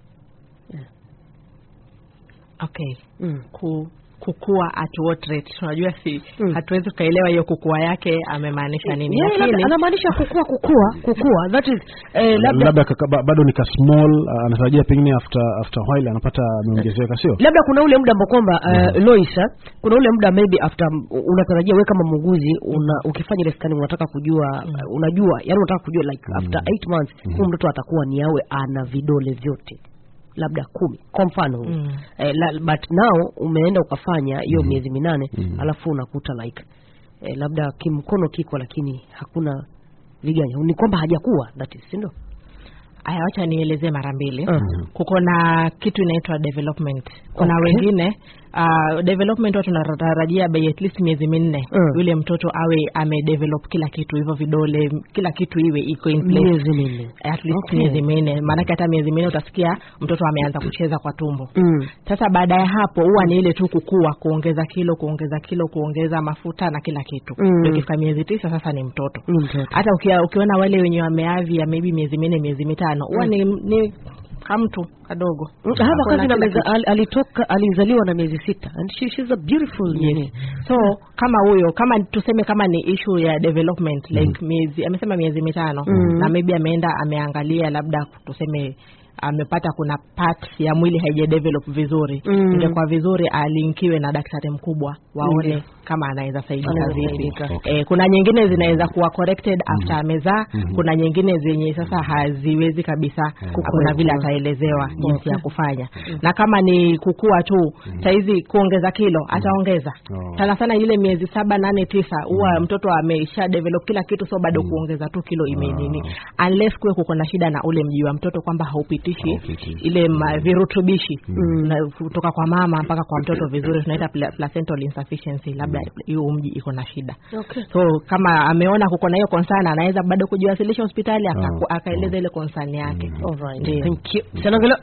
okay mm. ku kukua at what rate unajua si Mm. hatuwezi tukaelewa hiyo kukua yake amemaanisha nini Yeah, labda lakini anamaanisha kukua kukua kukua that is eh, labda labda kaka- ba- bado nika small uh, anatarajia pengine after after while anapata ameongezeka sio labda kuna ule muda ambao kwamba uh, Lois eh, kuna ule muda maybe after m- unatarajia wewe kama muuguzi una, ukifanya ile scanning unataka kujua uh, unajua yani unataka kujua like after 8 months huyu mtoto atakuwa ni awe ana vidole vyote labda kumi kwa mfano huyu. Mm. eh, la, but now umeenda ukafanya hiyo Mhm. miezi minane Mhm. alafu unakuta like eh, labda kimkono kiko lakini hakuna viganja ni kwamba hajakuwa that is si ndio aya wacha nielezee mara mbili Mhm. kuko na kitu inaitwa development kuna Okay. wengine uh, development watu tunatarajia by at least miezi minne Mm. yule mtoto awe amedevelop kila kitu hivyo vidole kila kitu iwe iko in place miezi minne at least Okay. miezi minne maanake hata miezi minne utasikia mtoto ameanza kucheza kwa tumbo mm. sasa baada ya hapo huwa ni ile tu kukua kuongeza kilo kuongeza kilo kuongeza mafuta na kila kitu Mm. Ndio ikifika miezi tisa sasa ni mtoto ni mtoto hata ukia, ukiona wale wenye wameavya maybe miezi minne miezi mitano huwa ni, ni kamtu kadogo Mm, hapa Kuna kazi na kila meza, kitu. al, alitoka alizaliwa na miezi sita and she, she's a beautiful Yes. nini. so kama huyo kama tuseme kama ni issue ya development like miezi amesema miezi mitano Mm. na maybe ameenda ameangalia labda tuseme amepata kuna part ya mwili haija develop vizuri Mm. ingekuwa vizuri alinkiwe na daktari mkubwa waone Ndio. kama anaweza saidika Anaweza vipi saidika. Okay. eh, kuna nyingine zinaweza kuwa corrected after amezaa Mhm. kuna nyingine zenye sasa haziwezi kabisa hakuna vile ataelezewa jinsi ya kufanya na kama ni kukua tu saizi kuongeza kilo ataongeza Oh. sana sana ile miezi saba nane tisa huwa mtoto amesha develop kila kitu so bado kuongeza tu kilo imenini unless kuwe kuko na shida na ule mji wa mtoto kwamba haupitishi Haupitishi. ile ma, virutubishi na kutoka kwa mama mpaka kwa mtoto vizuri tunaita pla- placental insufficiency labda hiyo mji iko na shida Okay. so kama ameona kuko na hiyo concern anaweza bado kujiwasilisha hospitali aka- Ah, akaeleza ile concern yake Alright. Ndio. Thank you. Sanangelo,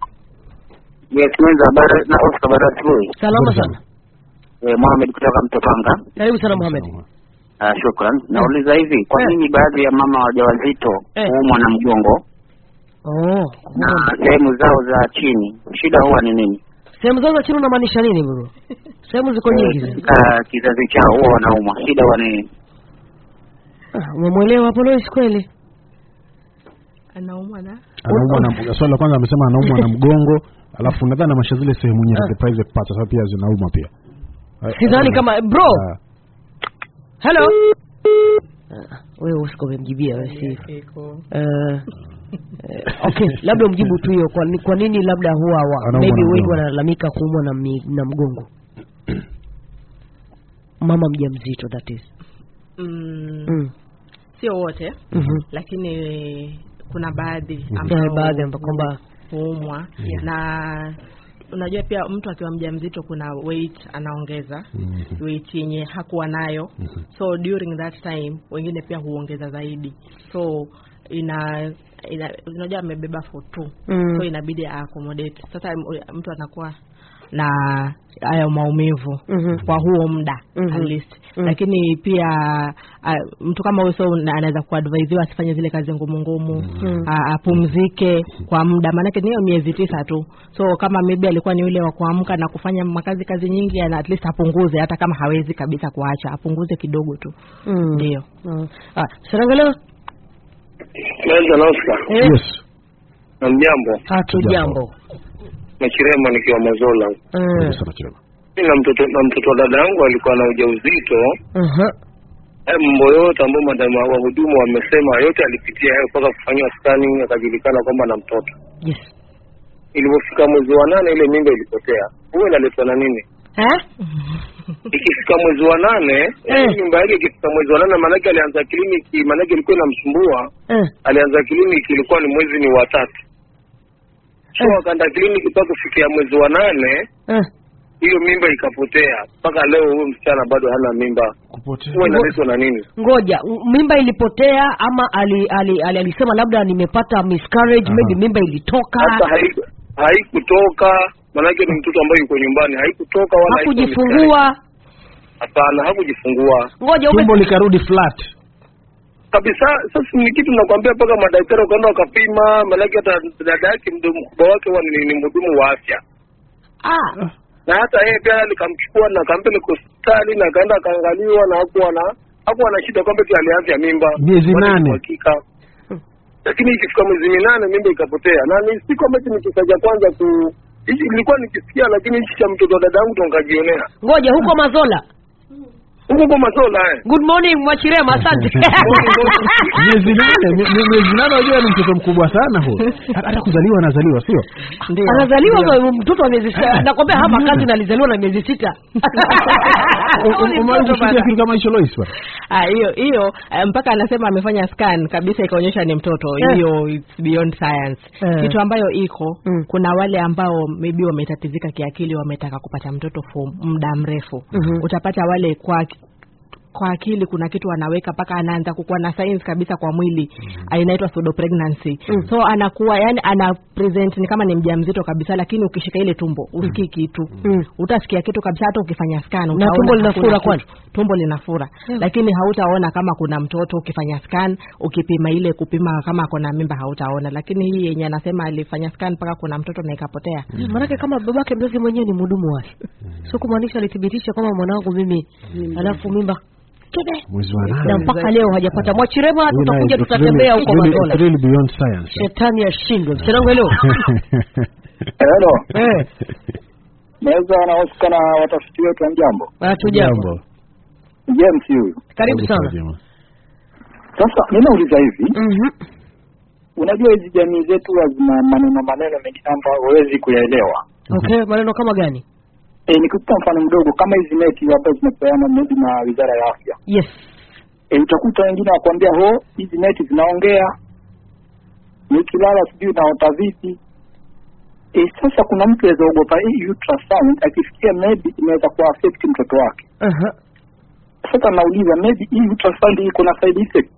Yes, mwenza habari na Oscar baada asubuhi. salama Good sana. Eh, Mohamed kutoka Mtopanga. Karibu sana Mohamed. Ah, shukran. Nauliza hivi, kwa Eh. nini baadhi ya mama wajawazito Eh. huumwa na mgongo oh na sehemu zao za chini, shida huwa ni nini? sehemu zao za chini unamaanisha nini bro sehemu ziko nyingi zile. Katika kizazi chao huwa wanaumwa, shida huwa ni nini? Ah, umemwelewa hapo Lois kweli anaumwa na anaumwa na swali la kwanza amesema anaumwa na mgongo alafu nadhani amasha zile sehemu nyingi the private parts sasa pia zinauma pia sidhani kama bro Ah, hello Ah, wewe usiko umemjibia wewe si iko Eh, eh, okay labda umjibu tu hiyo kwa, ni- kwa nini labda huwa wa, Anaumwa maybe na wengi mgongo. wanalalamika kuumwa na, mi, na mgongo mama mjamzito that is mm, mm. sio wote Mhm. lakini kuna baadhi Eh, ambao baadhi ambao kwamba huumwa na unajua pia mtu akiwa mjamzito kuna weight anaongeza mhm. weight yenye hakuwa nayo so during that time wengine pia huongeza zaidi so ina ina unajua amebeba for two Mm. so inabidi accommodate sasa m- mtu anakuwa na hayo maumivu Mhm. kwa huo muda Mhm. at least Mm. lakini pia uh, mtu kama huyo so na- anaweza kuadvaisiwa asifanye zile kazi ngumu ngumu Mm. a- apumzike kwa muda maanake ni hiyo miezi tisa tu so kama maybe alikuwa ni yule wa kuamka na kufanya makazi kazi nyingi ana at least apunguze hata kama hawezi kabisa kuacha apunguze kidogo tu Mm. ndio Mm. Ah, Sarangalo Naweza Oscar. eh, yes Na mjambo. hatu jambo Na Chirema nikiwa Mazola. Eh, Asante sana Chirema. Mimi na mtoto na mtoto wa dada yangu alikuwa na ujauzito. aha. Haya mambo yote ambayo madama wahudumu wamesema yote alipitia hayo mpaka kufanyiwa scanning akajulikana kwamba na mtoto. yes Ilipofika mwezi wa nane ile mimba ilipotea. Huwa inaletwa na nini? eh? Ikifika mwezi wa nane, Eh. mimba yake ikifika mwezi wa nane maanake alianza kliniki, maanake ilikuwa inamsumbua. Eh. Alianza kliniki ilikuwa ni mwezi ni wa tatu. So Eh. akaenda kliniki mpaka kufikia mwezi wa nane Eh. hiyo mimba ikapotea mpaka leo huyo msichana bado hana mimba kupotea huwa inaletwa na nini ngoja m- mimba ilipotea ama ali, ali, ali, alisema labda nimepata miscarriage Aha. maybe mimba ilitoka hata haiku- haikutoka manake ni mtoto ambaye yuko nyumbani haikutoka wala haikuwa hakujifungua miscarriage. hapana hakujifungua ngoja ume tumbo likarudi flat kabisa sasa ni kitu nakwambia mpaka madaktari wakaenda wakapima manake hata dada yake mdomo mkubwa wake huwa ni, ni mhudumu wa afya ah. na hata yeye pia nikamchukua na akampeleka hospitali na akaenda akaangaliwa na hakuwa na hakuwa na shida kwamba eti aliafya mimba Miezi Bado ni nane. uhakika lakini ikifika mwezi minane mimba ikapotea na ni si kwamba eti ni kisa cha kwanza ku hichi nilikuwa nikisikia lakini hichi cha mtoto wa dada yangu ndo nikajionea ngoja huko mazola huko kwa masola eh good morning mwachirema asante miezi nane mi- mi- miezi nane unajua ni mtoto mkubwa sana huyo hata hata kuzaliwa anazaliwa sio anazaliwa kwa mtoto wa miezi sita nakwambia hapa kazi na alizaliwa na miezi sita Huyu ni umewahi mtoto kusikia bana. kitu kama hicho Lois bwana Ah, hiyo hiyo eh, mpaka anasema amefanya scan kabisa ikaonyesha ni mtoto Eh. hiyo it's beyond science Eh. kitu ambayo iko Mm. kuna wale ambao maybe wametatizika kiakili wametaka kupata mtoto for muda mrefu Mhm. utapata wale kwa kwa akili kuna kitu anaweka mpaka anaanza kukuwa na signs kabisa kwa mwili mm. inaitwa pseudo pregnancy Mm. so anakuwa yani ana present ni kama ni mjamzito kabisa lakini ukishika ile tumbo usikii kitu Mm. utasikia kitu kabisa hata ukifanya scan utaona tumbo hakuna linafura kitu. kwani? tumbo linafura Yeah. lakini hautaona kama kuna mtoto ukifanya scan ukipima ile kupima kama kuna mimba hautaona lakini hii yenye anasema alifanya scan mpaka kuna mtoto na ikapotea Eh, maanake kama babake mzazi mwenyewe ni mhudumu wa afya sio kumaanisha alithibitisha kwamba mwanangu mimi alafu mimba kide mwezi wa na nane mpaka leo hajapata mwachirema Huyu naye, tutakuja it's tutatembea really- huko it's really- it's mazola really beyond science shetani ashindwe msenangu leo Hello. eh Naweza na Oscar na watafiti wetu wa mjambo. hatujambo James huyu. karibu sana jamaa. Sasa ninauliza hivi, Mhm. unajua hizi jamii zetu huwa zina maneno maneno mengine ambayo huwezi kuyaelewa. okay maneno kama gani E, nikupa mfano mdogo kama hizi neti ambazo zinapeana maybe na Wizara ya Afya. yes E, utakuta wengine wakwambia ho hizi neti zinaongea, nikilala sijui naota vipi. E, sasa kuna mtu aweza ogopa hii ultrasound akisikia maybe inaweza kuwa affect mtoto wake. Aha. Sasa nauliza maybe hii ultrasound iko na side effect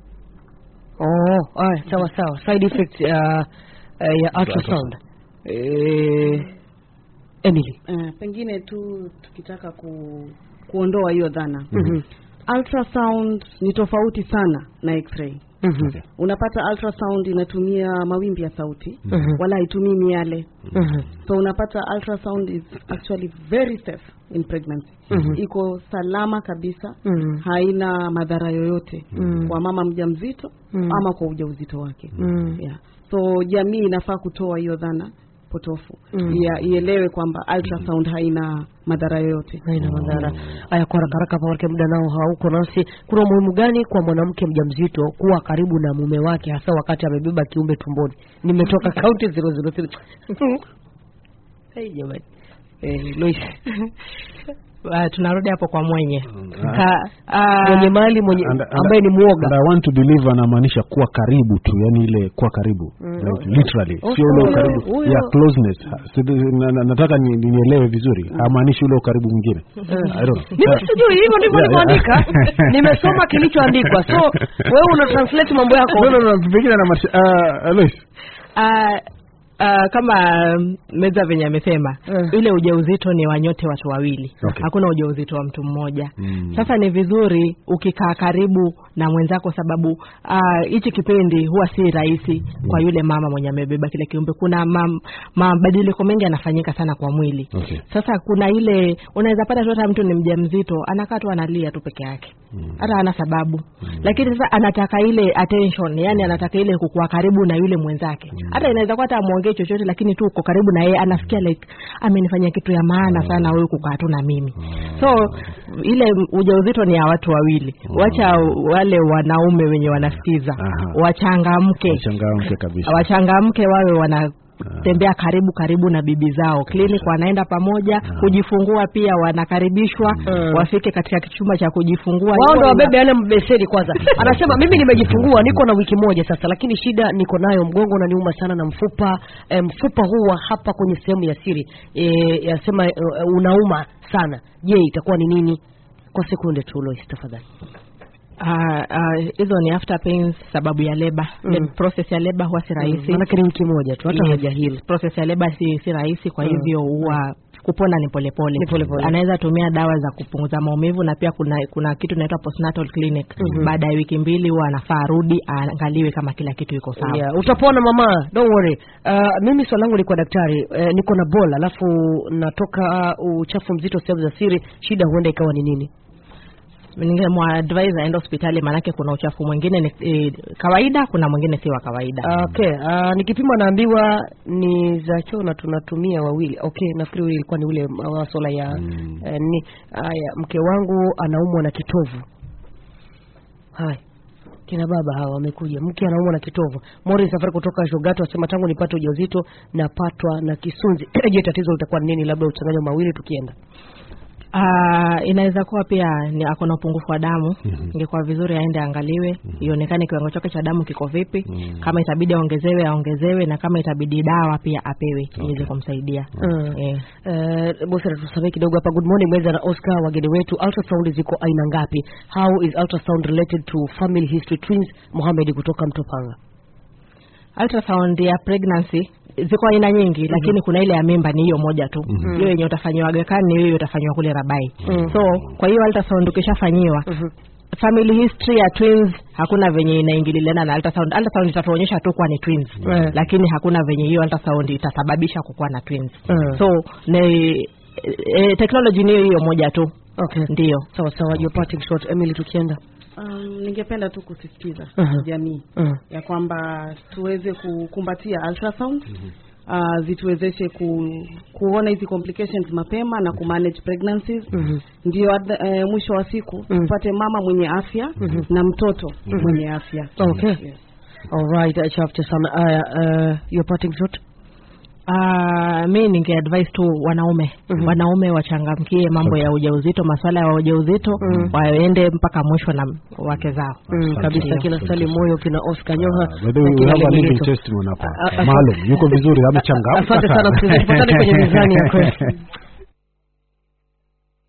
oh aya sawa sawa side effect uh, uh, ya ultrasound eh, Emily Eh, pengine tu tukitaka ku, kuondoa hiyo dhana Mhm. ultrasound ni tofauti sana na x-ray Mhm. Okay. unapata ultrasound inatumia mawimbi ya sauti Mhm. wala haitumii miale Mhm. so unapata ultrasound is actually very safe in pregnancy Mhm. iko salama kabisa Mhm. haina madhara yoyote Mm. kwa mama mjamzito Mm. ama kwa ujauzito wake Mm. yeah. so jamii inafaa kutoa hiyo dhana potofu Mm. ya ielewe kwamba ultrasound haina madhara yoyote haina madhara haya kwa haraka haraka paake muda nao hauko nasi kuna umuhimu gani kwa mwanamke mjamzito kuwa karibu na mume wake hasa wakati amebeba kiumbe tumboni nimetoka kaunti 003 hey, jamani eh, Lois Uh, tunarudi hapo kwa mwenye Ah. Ka, uh, mwenye mali mwenye And- and- ambaye ni mwoga And I want to believe anamaanisha kuwa karibu tu yani ile kuwa karibu Mm. like literally Oh, sio ule huyo- ukaribu huyo- ya closeness Ha, si- na- na- nataka ni- ni- nielewe vizuri hamaanishi ule ukaribu mwingine I don't know. mimi sijui hivyo ndivyo Yeah, nilivyoandika yeah. nimesoma kilichoandikwa so wewe una translate mambo yako no no no pengine anamaanisha uh, Alois uh, uh, kama um, meza venye amesema Mm. ile ujauzito ni wanyote watu wawili Okay. hakuna ujauzito wa mtu mmoja Mm. sasa ni vizuri ukikaa karibu na mwenzako sababu ah, hichi kipindi huwa si rahisi kwa yule mama mwenye amebeba kile kiumbe kuna ma- mabadiliko mengi yanafanyika sana kwa mwili Okay. sasa kuna ile unaweza pata tu hata mtu ni mjamzito anakaa tu analia tu peke yake hata hana sababu lakini sasa anataka ile attention yani anataka ile kukuwa karibu na yule mwenzake hata inaweza kuwa hata amwongee chochote lakini tu uko karibu na yeye anasikia like amenifanyia kitu ya maana sana huyu kukaa tu na mimi so ile ujauzito ni ya watu wawili wacha wale wanaume wenye wanasikiza Aha. wachangamke Wachangamke kabisa wachangamke wawe wanatembea karibu karibu na bibi zao clinic wanaenda pamoja kujifungua pia wanakaribishwa Mm. wafike katika chumba cha kujifungua wao Hivyo ndo ina- wabebe yale mbeseni kwanza anasema mimi nimejifungua niko na wiki moja sasa lakini shida niko nayo mgongo unaniuma sana na mfupa e, mfupa huu wa hapa kwenye sehemu ya siri e, yasema e, unauma sana je itakuwa ni nini kwa sekunde tu Lois tafadhali Ah, ah, hizo ni after pains sababu ya leba Mm. mm. process ya leba huwa si rahisi maanake ni wiki moja tu hata Yes. hajahili process ya leba si, si rahisi kwa Mm. hivyo huwa kupona ni polepole Ni polepole. anaweza tumia dawa za kupunguza maumivu na pia kuna kuna kitu inaitwa postnatal clinic Mhm. baada ya wiki mbili huwa anafaa arudi aangaliwe kama kila kitu iko sawa yeah, utapona mama don't worry uh, mimi swali langu likuwa daktari uh, niko na bola alafu natoka uh, uchafu mzito sehemu za siri shida huenda ikawa ni nini ningemwadvise aende hospitali maanake kuna uchafu mwingine ni e, kawaida kuna mwingine si wa kawaida Ah, okay uh, nikipima naambiwa ni za choo na tunatumia wawili okay nafikiri ule ilikuwa ni ule maswala ya Mm. eh, ni haya mke wangu anaumwa na kitovu haya kina baba hawa wamekuja mke anaumwa na kitovu mori safari kutoka shogato asema tangu nipate ujauzito napatwa na kisunzi je tatizo litakuwa ni nini labda uchanganyo mawili tukienda Uh, inaweza kuwa pia ni ako na upungufu wa damu Mhm. ingekuwa vizuri aende angaliwe ionekane kiwango chake cha damu kiko vipi Mhm. kama itabidi aongezewe aongezewe na kama itabidi dawa pia apewe iweze kumsaidia Mm. eh. Uh, bosi tusamee kidogo hapa good morning mweza na oscar wageni wetu ultrasound ziko aina ngapi how is ultrasound related to family history twins mohamed kutoka mtopanga ultrasound ya pregnancy ziko aina nyingi lakini kuna ile ya mimba ni hiyo moja tu Mhm. hiyo yenye utafanyiwa Aga Khan ni hiyo utafanyiwa kule Rabai Mhm. so kwa hiyo ultrasound ukishafanyiwa Mhm. family history ya twins hakuna venye inaingililiana na ultrasound ultrasound itatuonyesha tu kuwa ni twins Mm. lakini hakuna venye hiyo ultrasound itasababisha kukuwa na twins Mm. so ni e, technology ni hiyo hiyo moja tu okay ndio sawa sawa your parting shot emily tukienda um, ningependa tu kusisitiza Mhm. jamii Mhm. ya kwamba tuweze kukumbatia ultrasound uh, zituwezeshe ku, kuona hizi complications mapema na kumanage pregnancies Mhm. ndio adha- eh, mwisho wa siku Mhm. tupate mama mwenye afya na mtoto mwenye afya Okay. Yes. all right achafte sana haya uh, your parting shot Uh, mi ningeadvise tu wanaume Mhm. wanaume wachangamkie mambo ya ujauzito maswala ya ujauzito Mhm. waende mpaka mwisho na wake zao mm, kabisa Asante. kina stali moyo kina oscar nyoha Ah, by the way, na we kina have a living Legeto. testimony Ah, hapa ah, maalum yuko vizuri amechangamka asante sana sana. msikilizaji tupatane kwenye mizani ya kweli